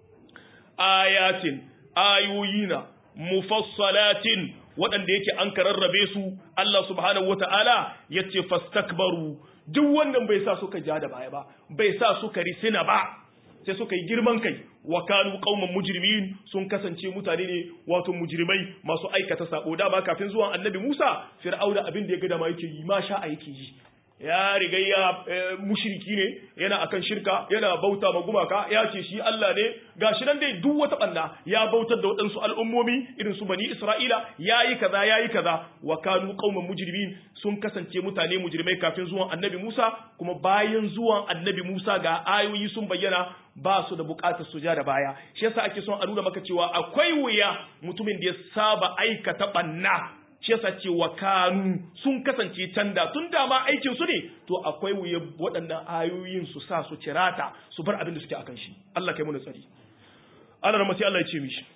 ayatin ayoyina mufassalatin waɗanda yake an ka rarrabe su Allah subhanahu wata'ala yace fastakbaru duk wannan bai sa suka ja da baya ba bai sa suka risina ba sai suka yi girman kai wa kanu qauman mujrimin sun kasance mutane ne wato mujrimai masu aikata sako da ba kafin zuwan annabi Musa fir'auna abin da ya ga da ma yake yi ma sha yake yi ya riga ya mushriki ne yana akan shirka yana bauta ma gumaka ya ce shi Allah ne gashi nan dai duk wata banda ya bautar da waɗansu al'ummomi irin su bani Isra'ila yayi kaza yayi kaza wa kanu qauman mujrimin sun kasance mutane mujrimai kafin zuwan annabi Musa kuma bayan zuwan annabi Musa ga ayoyi sun bayyana ba su da bukatar su ja da baya shi yasa ake son a nuna maka cewa akwai wuya mutumin da ya saba aikata banna shi yasa ce wa kanu sun kasance canda tun da ma aikin su ne to akwai wuya waɗannan ayoyin su sa su cirata su bar abin da suke akan shi Allah kai mu tsari Allah rahmati Allah ya ce mishi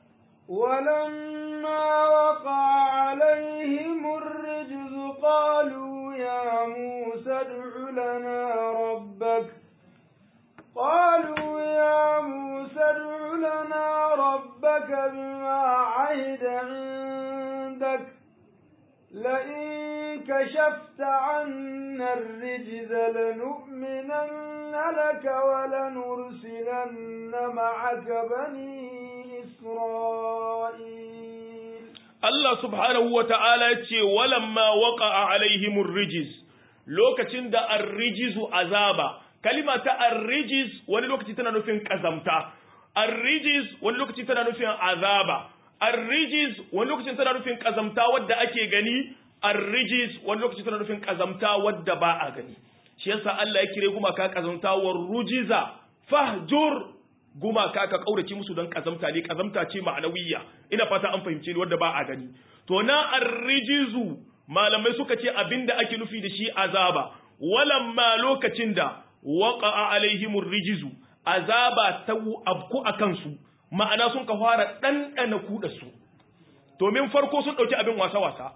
ولما وقع عليهم الرجز قالوا يا موسى ادع لنا ربك قالوا يا موسى ادع لنا ربك بما عهد عندك لئن كشفت عنا الرجز لنؤمنن لك ولنرسلن معك بني إسرائيل الله سبحانه وتعالى ولما وقع عليهم الرجز lokacin da arrijizu azaba kalima ta arrijiz wani lokaci tana nufin kazamta arrijiz wani lokaci tana nufin azaba arrijiz wani lokacin tana nufin kazamta wadda ake gani arrijiz wani lokacin tana nufin kazamta wadda ba a gani shi yasa Allah ya kire gumaka kazamta wa rujiza fahjur gumaka ka kaurace musu don kazamta ne kazamta ce ma'anawiyya ina fata an fahimce ni wadda ba a gani to na arrijizu malamai suka ce abinda ake nufi da shi azaba walamma lokacin da waqa'a alaihimur rijizu azaba ta abku akan su ma'ana sun ka fara ɗanɗana kuɗa su domin farko sun ɗauki abin wasa-wasa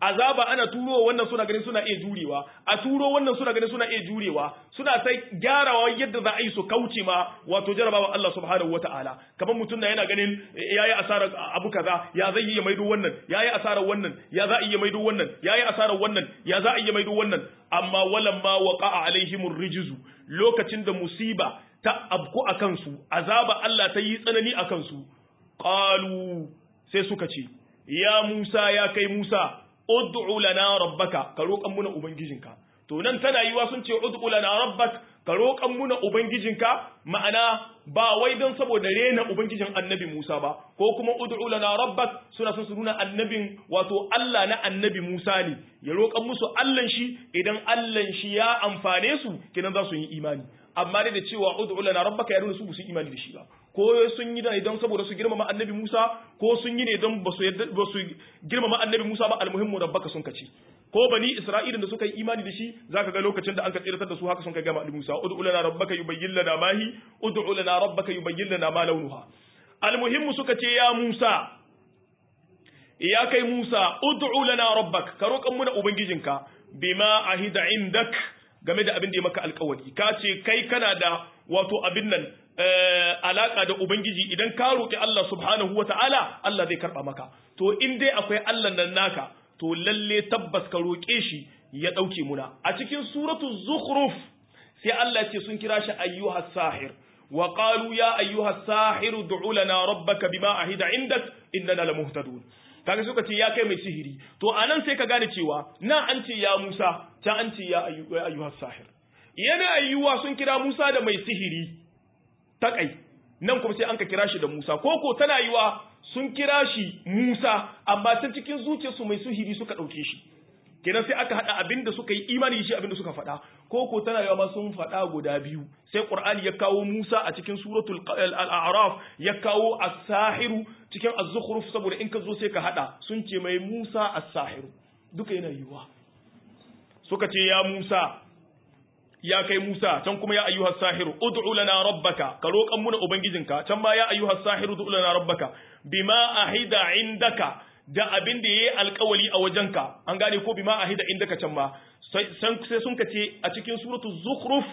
azaba ana turo wannan suna ganin suna iya jurewa a turo wannan suna ganin suna iya jurewa suna sai gyarawa yadda za a yi su kauce ma wato jarabawa Allah subhanahu wataala kamar mutum na yana ganin yayi asarar abu kaza ya zai iya maido wannan yayi asarar wannan ya za a iya maido wannan yayi asarar wannan ya za a iya maido wannan amma walamma waqa'a alaihimur rijzu lokacin da musiba ta abku akan su azaba Allah ta yi tsanani akan su qalu sai suka ce ya Musa ya kai Musa ud'u lana rabbaka ka roƙan muna ubangijinka to nan tana yiwa sun ce ud'u lana rabbak ka roƙan muna ubangijinka ma'ana ba wai don saboda rena ubangijin annabi Musa ba ko kuma ud'u lana rabbak suna son su nuna annabin wato Allah na annabi Musa ne ya roƙan musu Allah shi idan Allah shi ya amfane su kenan za su yi imani amma dai da cewa ud'u lana rabbaka ya nuna su su imani da shi ba ko sun yi da don saboda su girmama annabi Musa ko sun yi ne don ba su ba su girmama annabi Musa ba almuhimmu rabbaka sun kace ko bani Isra'ila da suka yi imani da shi zaka ga lokacin da an ka tsiratar da su haka sun kai gama annabi Musa ud'u lana rabbaka yubayyin lana ma hi ud'u lana rabbaka yubayyin lana ma launuha almuhimmu suka ce ya Musa ya kai Musa ud'u lana rabbak ka roƙan muna ubangijinka bima ahida indak game da abin da ya maka alkawari ka ce kai kana da wato abin nan alaka da ubangiji idan ka roki Allah subhanahu wata'ala Allah zai karba maka to in dai akwai Allah nan naka to lalle tabbas ka roke shi ya dauke muna a cikin suratu zukhruf sai Allah ce sun kira shi ayyuha sahir wa qalu ya ayyuha sahir ud'u lana rabbaka bima ahida indak innana lamuhtadun kaga suka ce ya kai mai sihiri to anan sai ka gane cewa na an ce ya Musa ta an ce ya ayyuha sahir yana ayyuwa sun kira Musa da mai sihiri takai nan kuma sai an ka kira shi da Musa koko tana yiwa sun kira shi Musa amma ta cikin zuciyarsu mai sihiri suka dauke shi kenan sai aka hada abinda suka yi imani da shi abinda suka faɗa koko tana yiwa ma sun faɗa guda biyu sai Qur'ani ya kawo Musa a cikin suratul al-a'raf ya kawo as-sahiru cikin az-zukhruf saboda in ka zo sai ka hada sun ce mai Musa as-sahiru duka yana yiwa suka ce ya Musa ya kai Musa can kuma ya ayyuhas sahiru ud'u lana rabbaka ka roƙan muna ubangijinka can ma ya ayyuhas sahiru ud'u lana rabbaka bima ahida indaka da abin da yayi alƙawali a wajenka an gane ko bima ahida indaka can ma sai sun ka ce a cikin suratu zukhruf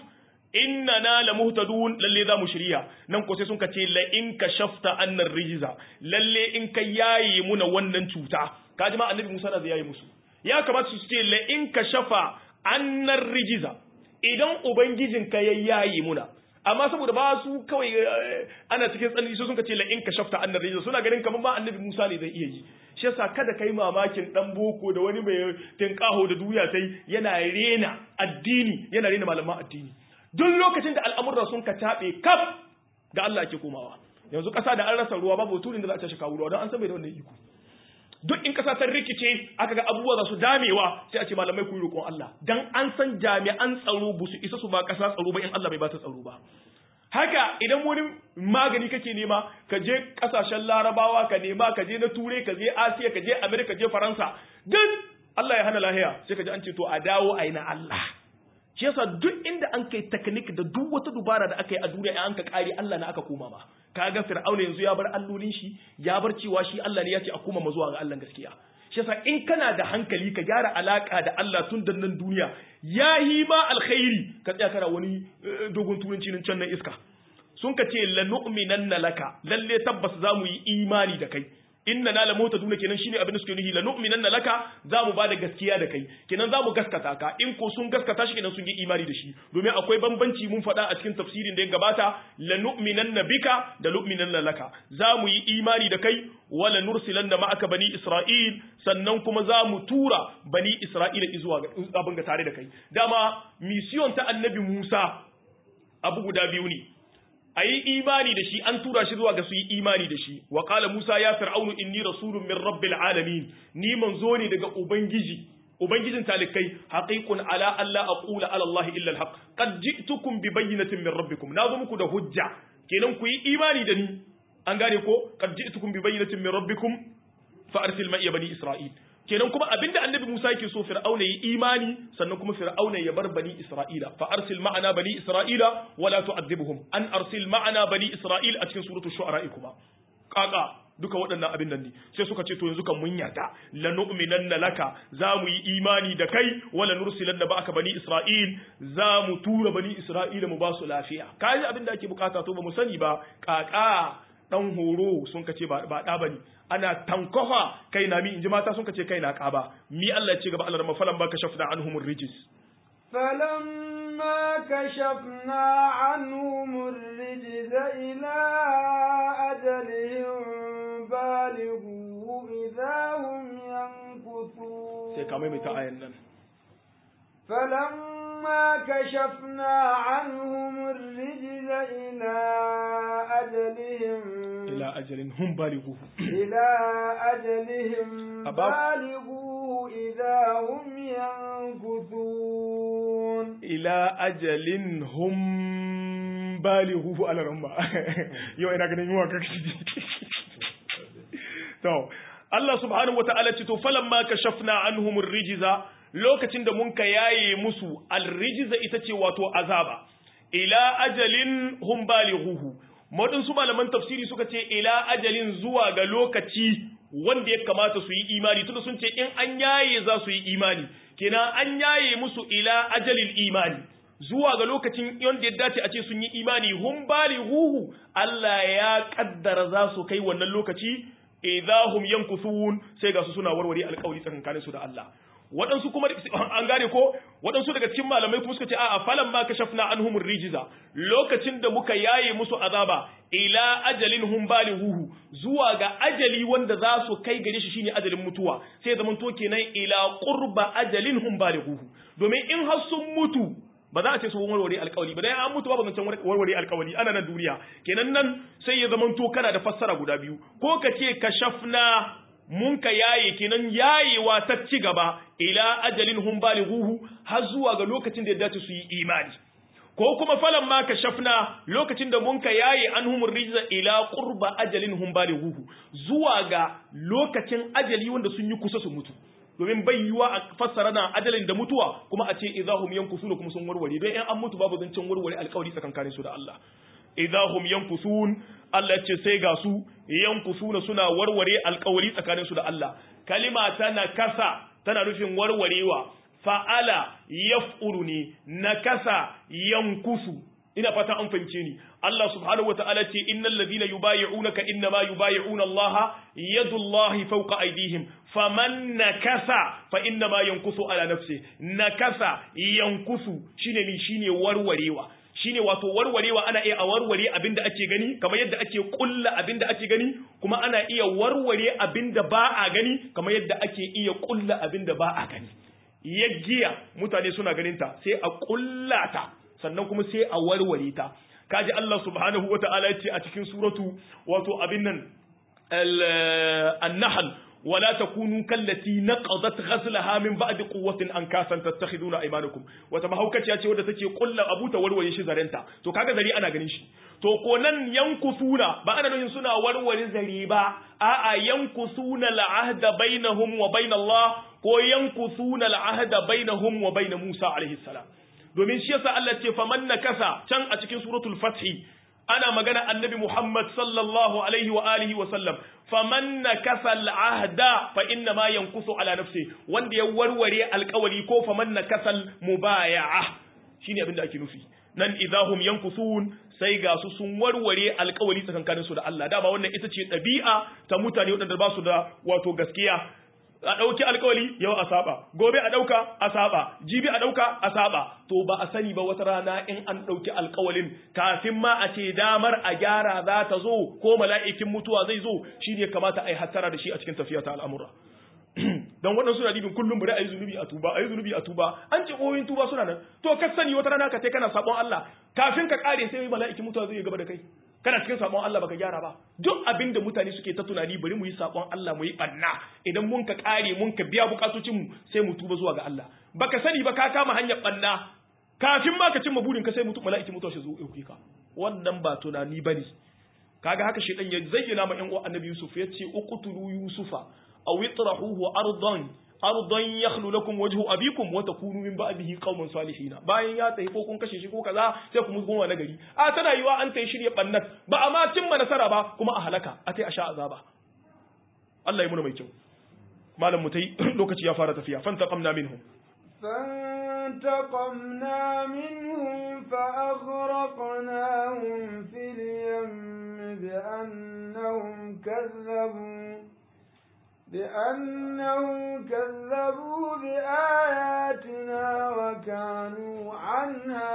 innana lamuhtadun lalle za mu shirya nan ko sai sun ka ce la in kashafta annar rijza lalle in ka yaye muna wannan cuta kaji ma annabi Musa da zai yaye musu ya kamata su ce la in kashafa annar rijza idan ubangijinka ya yayi muna amma saboda ba su kawai ana cikin tsanani su suka ce la in kashafta annar rijza suna ganin kamar ba annabi Musa ne zai iya yi shi yasa kada kai mamakin dan boko da wani mai tinkaho da duya tai yana rena addini yana rena malaman addini duk lokacin da al'amuran sun ka tabe kaf ga Allah ake komawa yanzu kasa da an rasa ruwa babu turin da za a tashi kawo ruwa don an san bai da wannan iko duk in kasa ta rikice aka ga abubuwa za su damewa sai a ce malamai ku yi roƙon Allah dan an san jami'an tsaro ba su isa su ba kasa tsaro ba in Allah bai ba ta tsaro ba haka idan wani magani kake nema ka je kasashen larabawa ka nema ka je na turai ka je asiya ka je amerika je faransa duk Allah ya hana lahiya sai ka ji an ce to a dawo a yi na Allah shi yasa duk inda an kai teknik da duk wata dubara da aka yi a duniya an ka kare Allah na aka koma ma kaga fir'auna yanzu ya bar allolin shi ya bar cewa shi Allah ne ya ce a koma zuwa ga Allah gaskiya shi yasa in kana da hankali ka gyara alaka da Allah tun da nan duniya ya yi ma alkhairi ka tsaya kana wani dogon turanci nan can nan iska sun ka ce la nu'minanna laka lalle tabbas za mu yi imani da kai inna na lamota duna kenan shine abin da suke nuhi la nu'minanna laka za mu bada gaskiya da kai kenan za mu gaskata ka in ko sun gaskata shi kenan sun yi imani da shi domin akwai bambanci mun faɗa a cikin tafsirin da ya gabata la nu'minanna bika da nu'minanna laka za mu yi imani da kai wala nursilanna ma'aka bani isra'il sannan kuma za mu tura bani isra'ila zuwa abin ga tare da kai dama mission ta annabi Musa abu guda biyu ne a yi imani da shi an tura shi zuwa ga su yi imani da shi wa kala musa ya fir'aunu inni rasulun min rabbil alamin ni manzo ne daga ubangiji ubangijin talikai haqiqun ala alla aqula ala allah illa alhaq qad ji'tukum bi bayyinatin min rabbikum nazo muku da hujja kenan ku yi imani da ni an gane ko qad ji'tukum bi bayyinatin min rabbikum fa arsil ma'iya bani isra'il kenan kuma abinda annabi Musa yake so Fir'auna yi imani sannan kuma Fir'auna ya bar bani Isra'ila fa arsil ma'ana bani Isra'ila wala tu'adhibhum an arsil ma'ana bani Isra'il a cikin suratul shu'ara kuma kaka duka waɗannan abin nan ne sai suka ce to yanzu kan mun yarda lanu'minanna laka za mu yi imani da kai wala nursilanna ba'aka bani isra'il za mu tura bani isra'ila mu ba su lafiya kaji abin da ake bukata to ba mu sani ba kaka dan horo sun kace ba ba da bane ana tankofa kai na mi inji mata sun kace kai na kaba mi Allah ya ce gaba Allah mafalan baka shafna anhumur rijis فلما كشفنا عنهم الرجز إلى أجلهم بالغوا إذا هم ينكثون sai ka maimaita ayan nan فلما كشفنا عنهم الرجز إلى أجلهم ila ajalin hum balighuhu إلى أجلهم أباب. بالغوا إذا هم ينكثون ila ajalin hum balighuhu ala ramma yau ina ganin yuwa kake to Allah subhanahu wata'ala ce to falamma kashafna anhum ar-rijza lokacin da mun ka yaye musu al-rijza ita ce wato azaba ila ajalin hum balighuhu modin su malaman tafsiri suka ce ila ajalin zuwa ga lokaci wanda ya kamata su yi imani tunda sun ce in an yaye za su yi imani kenan an yaye musu ila ajalil imani zuwa ga lokacin wanda ya dace a ce sun yi imani hum balighuhu Allah ya kaddara za su kai wannan lokaci idahum yankuthun sai ga su suna warware alƙawari tsakankanin su da Allah waɗansu kuma an gane ko waɗansu daga cikin malamai kuma suka ce a'a falan ma kashafna anhum rijiza lokacin da muka yaye musu azaba ila ajalin hum balighuhu zuwa ga ajali wanda za su kai gare shi shine ajalin mutuwa sai zaman to kenan ila qurba ajalin hum balighuhu domin in har sun mutu ba za a ce su warware alkawali ba dan an mutu babu zancen warware alkawali ana nan duniya kenan nan sai ya zaman to kana da fassara guda biyu ko ka ce kashafna mun ka yaye kenan yayewa ta ci gaba ila ajalin hum balighuhu har zuwa ga lokacin da ya dace su yi imani ko kuma falan ma kashafna lokacin da mun ka yaye anhumur rijza ila qurba ajalin hum balighuhu zuwa ga lokacin ajali wanda sun yi kusa su mutu domin bai yiwa a fassara na ajalin da mutuwa kuma a ce idahum yankusuna kuma sun warware don in an mutu babu zancen warware alkawari tsakankanin su da Allah idahum yankusun Allah ya ce sai ga su yankusuna suna warware alkawari tsakanin su da Allah kalima tana kasa tana nufin warwarewa fa'ala yaf'ulu ne nakasa yankusu ina fata an fahimce ni Allah subhanahu wa ta'ala ce innal ladina yubayi'unaka innama yubayi'una Allah yadullahi fawqa aydihim faman nakasa fa innama yankusu ala nafsi nakasa yankusu shine ni shine warwarewa shine wato warwarewa ana iya a warware abinda ake gani kamar yadda ake kulla abinda ake gani kuma ana iya warware abinda ba a gani kamar yadda ake iya kulla abinda ba a gani yaggiya mutane suna ganin ta sai a kulla ta sannan kuma sai a warware ta kaji Allah subhanahu wata'ala ya ce a cikin suratu wato abin nan an-nahl ولا تكونوا كالتي نقضت غزلها من بعد قوة أنكاسا تتخذون أيمانكم وتمهوكة يا wadda take kulla abu ta warware shi zarenta to kaga zari ana ganin shi to ko nan yankusuna ba ana nufin suna warware zari ba a'a yankusuna al'ahda bainahum wa bain Allah ko yankusuna al'ahda bainahum wa bain Musa alaihi salam domin shi yasa Allah ce faman nakasa can a cikin suratul fathi ana magana annabi Muhammad sallallahu alaihi wa alihi wa sallam faman nakasa al'ahda fa inna ma yankusu ala nafsi wanda ya warware alkawari ko faman nakasa mubaya'a shine abin da ake nufi nan idahum yankusun sai ga su sun warware alkawari tsakankanin su da Allah da ba wannan ita ce ɗabi'a ta mutane waɗanda ba su da wato gaskiya a ɗauki alkawali yau a saba gobe a ɗauka a saba jibi a ɗauka a saba to ba a sani ba wata rana in an ɗauki alkawalin kafin ma a ce damar a gyara za ta zo ko mala'ikin mutuwa zai zo shi ne kamata a yi hattara da shi a cikin tafiya ta al'amura don waɗansu na dibin kullum bari a yi zunubi a tuba a yi zunubi a tuba an ce ƙoyin tuba suna nan to ka sani wata rana ka sai kana sabon Allah kafin ka ƙare sai mala'ikin mutuwa zai gaba da kai kana cikin sabon Allah baka gyara ba duk abin da mutane suke ta tunani bari mu yi sabon Allah mu yi banna idan mun ka kare mun ka biya bukatocin mu sai mu tuba zuwa ga Allah baka sani ba ka kama hanyar banna kafin ma ka cimma burin ka sai mutu mala'iki mutuwa shi zo ya ka wannan ba tunani bane kaga haka shedan ya zayyana ma yan uwa annabi Yusuf ya ce uqtulu yusufa aw itrahuhu ardan ardan yakhlu lakum wajhu abikum wa takunu min ba'dihi qauman salihin bayan ya tafi ko kun kashe shi ko kaza sai kuma goma na gari a tana yiwa an tayi shirye bannat ba a ma cimma nasara ba kuma a halaka a tai a sha azaba Allah ya muna mai kyau malam mutai lokaci ya fara tafiya fantaqamna minhum فانتقمنا منهم فأغرقناهم في اليم بأنهم كذبوا بأنهم كذبوا بآياتنا وكانوا عنها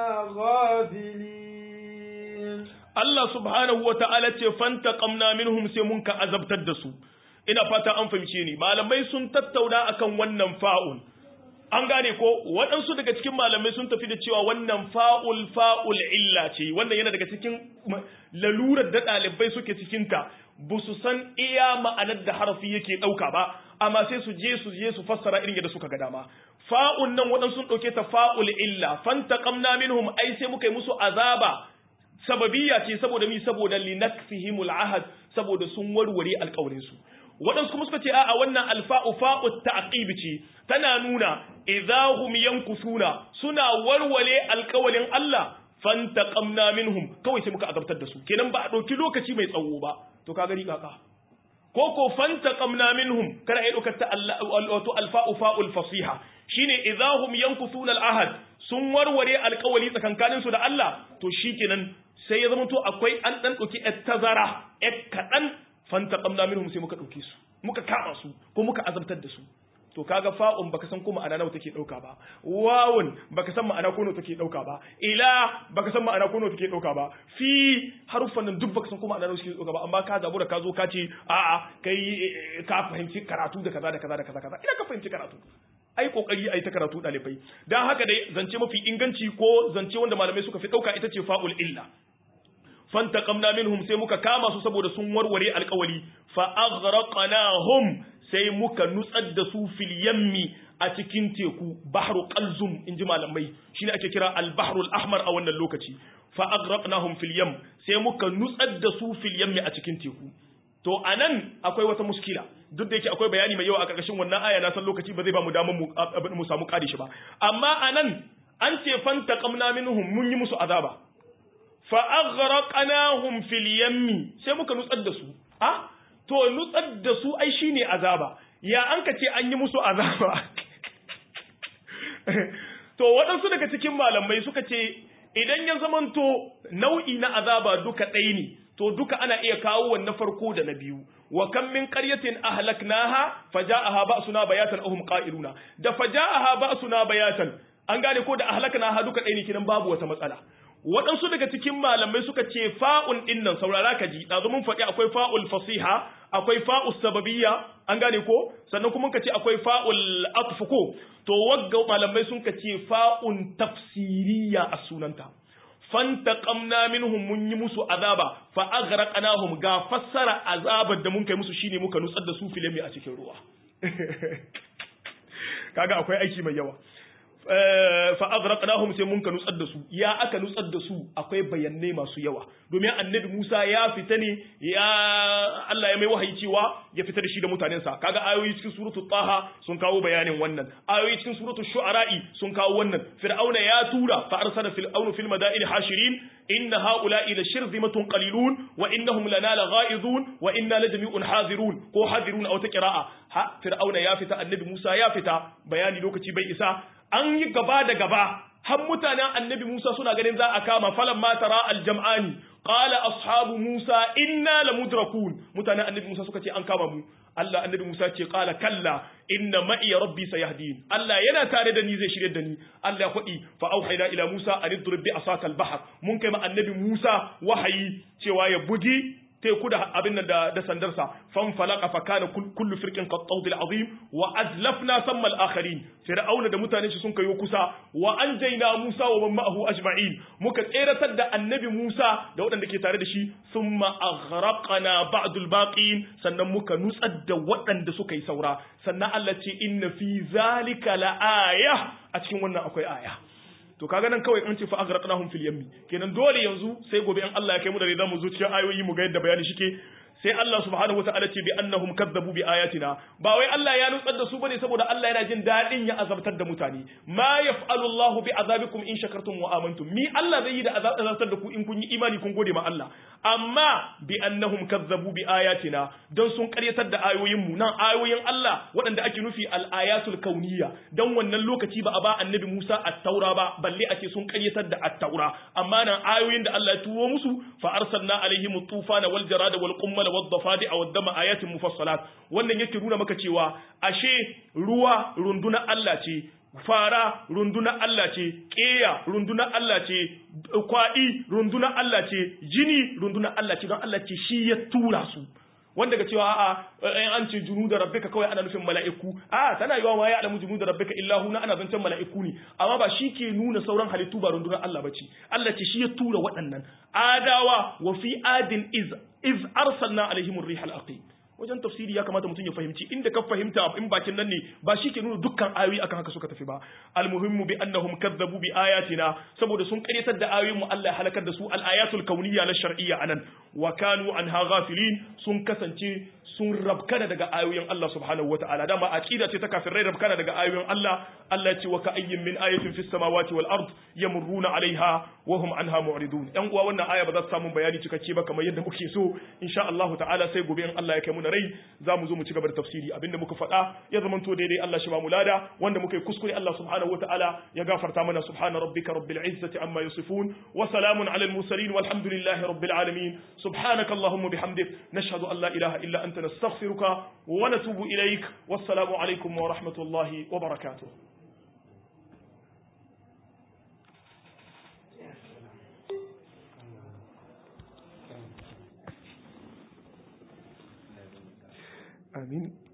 غافلين Allah subhanahu wa ta'ala ce fantaqamna minhum sai mun ka azabtar da su ina fata an fahimce ni malamai sun tattauna akan wannan fa'ul an gane ko waɗansu daga cikin malamai sun tafi da cewa wannan fa'ul fa'ul illa ce wannan yana daga cikin lalurar da ɗalibai suke cikinta ba su san iya ma'anar da harafi yake ɗauka ba amma sai su je su je su fassara irin yadda suka ga dama fa'un nan waɗansu sun ɗauke ta fa'ul illa fantaqamna minhum ai sai muka yi musu azaba sababiyya ce saboda mi saboda linakfihimul ahad saboda sun warware alƙawarin su waɗansu kuma suka ce a'a wannan alfa'u fa'u ta'qib ce tana nuna idahum yankusuna suna warware alƙawalin Allah fantaqamna minhum kawai sai muka azabtar da su kenan ba a ɗauki lokaci mai tsawo ba to ka gari kaka ko ko fantaqamna minhum kana iya ɗaukar ta wato alfa'u fa'ul fasiha shine idahum yankusuna al-ahad sun warware alƙawali tsakankanin su da Allah to shikenan sai ya zama to akwai an dan ɗauki ƴar tazara ƴar kaɗan fantaqamna minhum sai muka ɗauke su muka kama su ko muka azabtar da su to kaga fa'un baka san ko ma'ana nawa take dauka ba wawun baka san ma'ana ko nawa take dauka ba ila baka san ma'ana ko nawa take dauka ba fi haruffan nan duk baka san ko ma'ana nawa take dauka ba amma ka zabu da ka zo ka ce a'a kai ka fahimci karatu da kaza da kaza da kaza kaza ina ka fahimci karatu ai kokari ai ta karatu dalibai dan haka dai zance mafi inganci ko zance wanda malamai suka fi dauka ita ce fa'ul illa fantaqamna minhum sai muka kama su saboda sun warware alƙawari fa aghraqnahum sai muka nutsar da su fil yammi a cikin teku bahru qalzum inji malamai shine ake kira al bahru al ahmar a wannan lokaci fa aghraqnahum fil yam sai muka nutsar da su fil yammi a cikin teku to anan akwai wata muskila duk da yake akwai bayani mai yawa a karkashin wannan aya na san lokaci ba zai ba mu damar mu mu samu kare shi ba amma anan an ce fantaqamna minhum mun yi musu azaba fa aghraqnahum fil yammi sai muka nutsar da su ah to nutsar da su ai shine azaba ya an ka ce an yi musu azaba to waɗansu daga cikin malamai suka ce idan ya zamanto nau'i na azaba duka ɗaya ne to duka ana iya kawo wa na farko da na biyu wa kam min qaryatin ahlaknaha faja'aha ba'suna bayatan ahum qa'iluna da faja'aha ba'suna bayatan an gane ko da ahlaknaha duka ɗaya ne kinan babu wata matsala waɗansu daga cikin malamai suka ce fa'un ɗin nan saurara ka ji ɗazu mun faɗi akwai fa'ul fasiha akwai fa'ul sababiyya an gane ko sannan kuma ka ce akwai fa'ul atfuko to wagga malamai sun ka ce fa'un tafsiriya a sunanta fantaqamna minhum mun yi musu azaba fa aghraqnahum ga fassara azabar da mun kai musu shine muka nutsar da su filemi a cikin ruwa kaga akwai aiki mai yawa fa aghraqnahum sai mun ka nutsar da su ya aka nutsar da su akwai bayanai masu yawa domin annabi Musa ya fita ne ya Allah ya mai wahayi cewa ya fita da shi da mutanensa kaga ayoyi cikin suratu Taha sun kawo bayanin wannan ayoyi cikin suratu Shu'ara'i sun kawo wannan Fir'auna ya tura fa arsala fir'aunu fil madain hashirin inna haula'i la shirzimatun qalilun wa innahum lana lagha'izun wa inna lajami'un hadirun ko hadirun aw ta qira'a ha Fir'auna ya fita annabi Musa ya fita bayani lokaci bai isa an yi gaba da gaba har mutanen annabi Musa suna ganin za a kama falan ma tara aljam'ani qala ashabu Musa inna lamudrakun mutanen annabi Musa suka ce an kama mu Allah annabi Musa ce qala kalla inna ma'i rabbi sayahdin Allah yana tare da ni zai shirye da ni Allah ya faɗi fa auhayna ila Musa an idrib bi asaka al-bahr mun kai ma annabi Musa wahayi cewa ya bugi teku da abin nan da, da sandarsa fan falaka fa kana kullu firqin qad tawdil azim wa azlafna samma al-akharin fir'auna da mutanen shi sun kayo kusa wa anjayna Musa wa man ma'ahu ajma'in muka tseratar da annabi Musa da waɗanda ke tare da shi thumma aghraqna ba'd al-baqin sannan muka nutsar da waɗanda suka yi saura sannan Allah ce inna fi zalika la aya a cikin wannan akwai aya to kaga nan kawai an ce fa aghraqnahum fil yammi kenan dole yanzu sai gobe in Allah ya kai mu da za mu zo cikin ayoyi mu ga yadda bayani shike sai Allah subhanahu wataala ce bi annahum kadzabu bi ayatina ba wai Allah ya nutsar da su bane saboda Allah yana jin dadin ya azabtar da mutane ma yaf'alu Allahu bi azabikum in shakartum wa amantum mi Allah zai yi da azabtar da ku in kun yi imani kun gode ma Allah amma bi annahum kadzabu bi ayatina don sun karyatar da ayoyin mu nan ayoyin Allah waɗanda ake nufi al-ayatul kauniyya dan wannan lokaci ba a ba annabi Musa at-taura ba balle ake sun karyatar da at-taura amma nan ayoyin da Allah ya turo musu fa arsalna alaihim at-tufana wal jarada wal qummala wad dafadi aw dama ayatin mufassalat wannan yake nuna maka cewa ashe ruwa runduna Allah ce fara runduna Allah ce ƙeya runduna Allah ce kwaɗi runduna Allah ce jini runduna Allah ce don Allah ce shi ya tura su wanda ga cewa a'a in an ce junu da rabbika kawai ana nufin mala'iku a tana yiwa ma ya alamu junu da rabbika illa huna ana zancen mala'iku ne amma ba shi ke nuna sauran halittu ba rundunar Allah bace Allah ce shi ya tura waɗannan adawa wa fi adin iz iz arsalna alaihim ar-rihal aqim wajen tafsiri ya kamata mutum ya fahimci inda ka fahimta in bakin nan ne ba shi ke nuna dukkan ayoyi akan haka suka tafi ba almuhimmu bi annahum kadzabu bi ayatina saboda sun karyatar da ayoyin mu Allah ya halakar da su al ayatul kauniyya na shar'iyya anan wa kanu anha ghafilin sun kasance sun rabkana daga ayoyin Allah subhanahu wataala dama aqida ce ta kafirai rabkana daga ayoyin Allah Allah ya ce wa ka'ayyin min ayatin fis samawati wal ard yamurruna alaiha wa hum anha mu'ridun yan uwa wannan aya ba za ta samu bayani cikakke ba kamar yadda muke so insha Allah ta'ala sai gobe in Allah ya kai mu na rai za mu zo mu ci gaba da tafsiri abinda muka faɗa ya zama to daidai Allah shi ba mu lada wanda muka yi kuskure Allah subhanahu wataala ya gafarta mana subhana rabbika rabbil izzati amma yasifun wa salamun alal mursalin walhamdulillahi rabbil alamin subhanaka allahumma bihamdik nashhadu an la ilaha illa anta nastaghfiruka wa natubu ilaik wassalamu alaikum wa rahmatullahi wa barakatuh آمين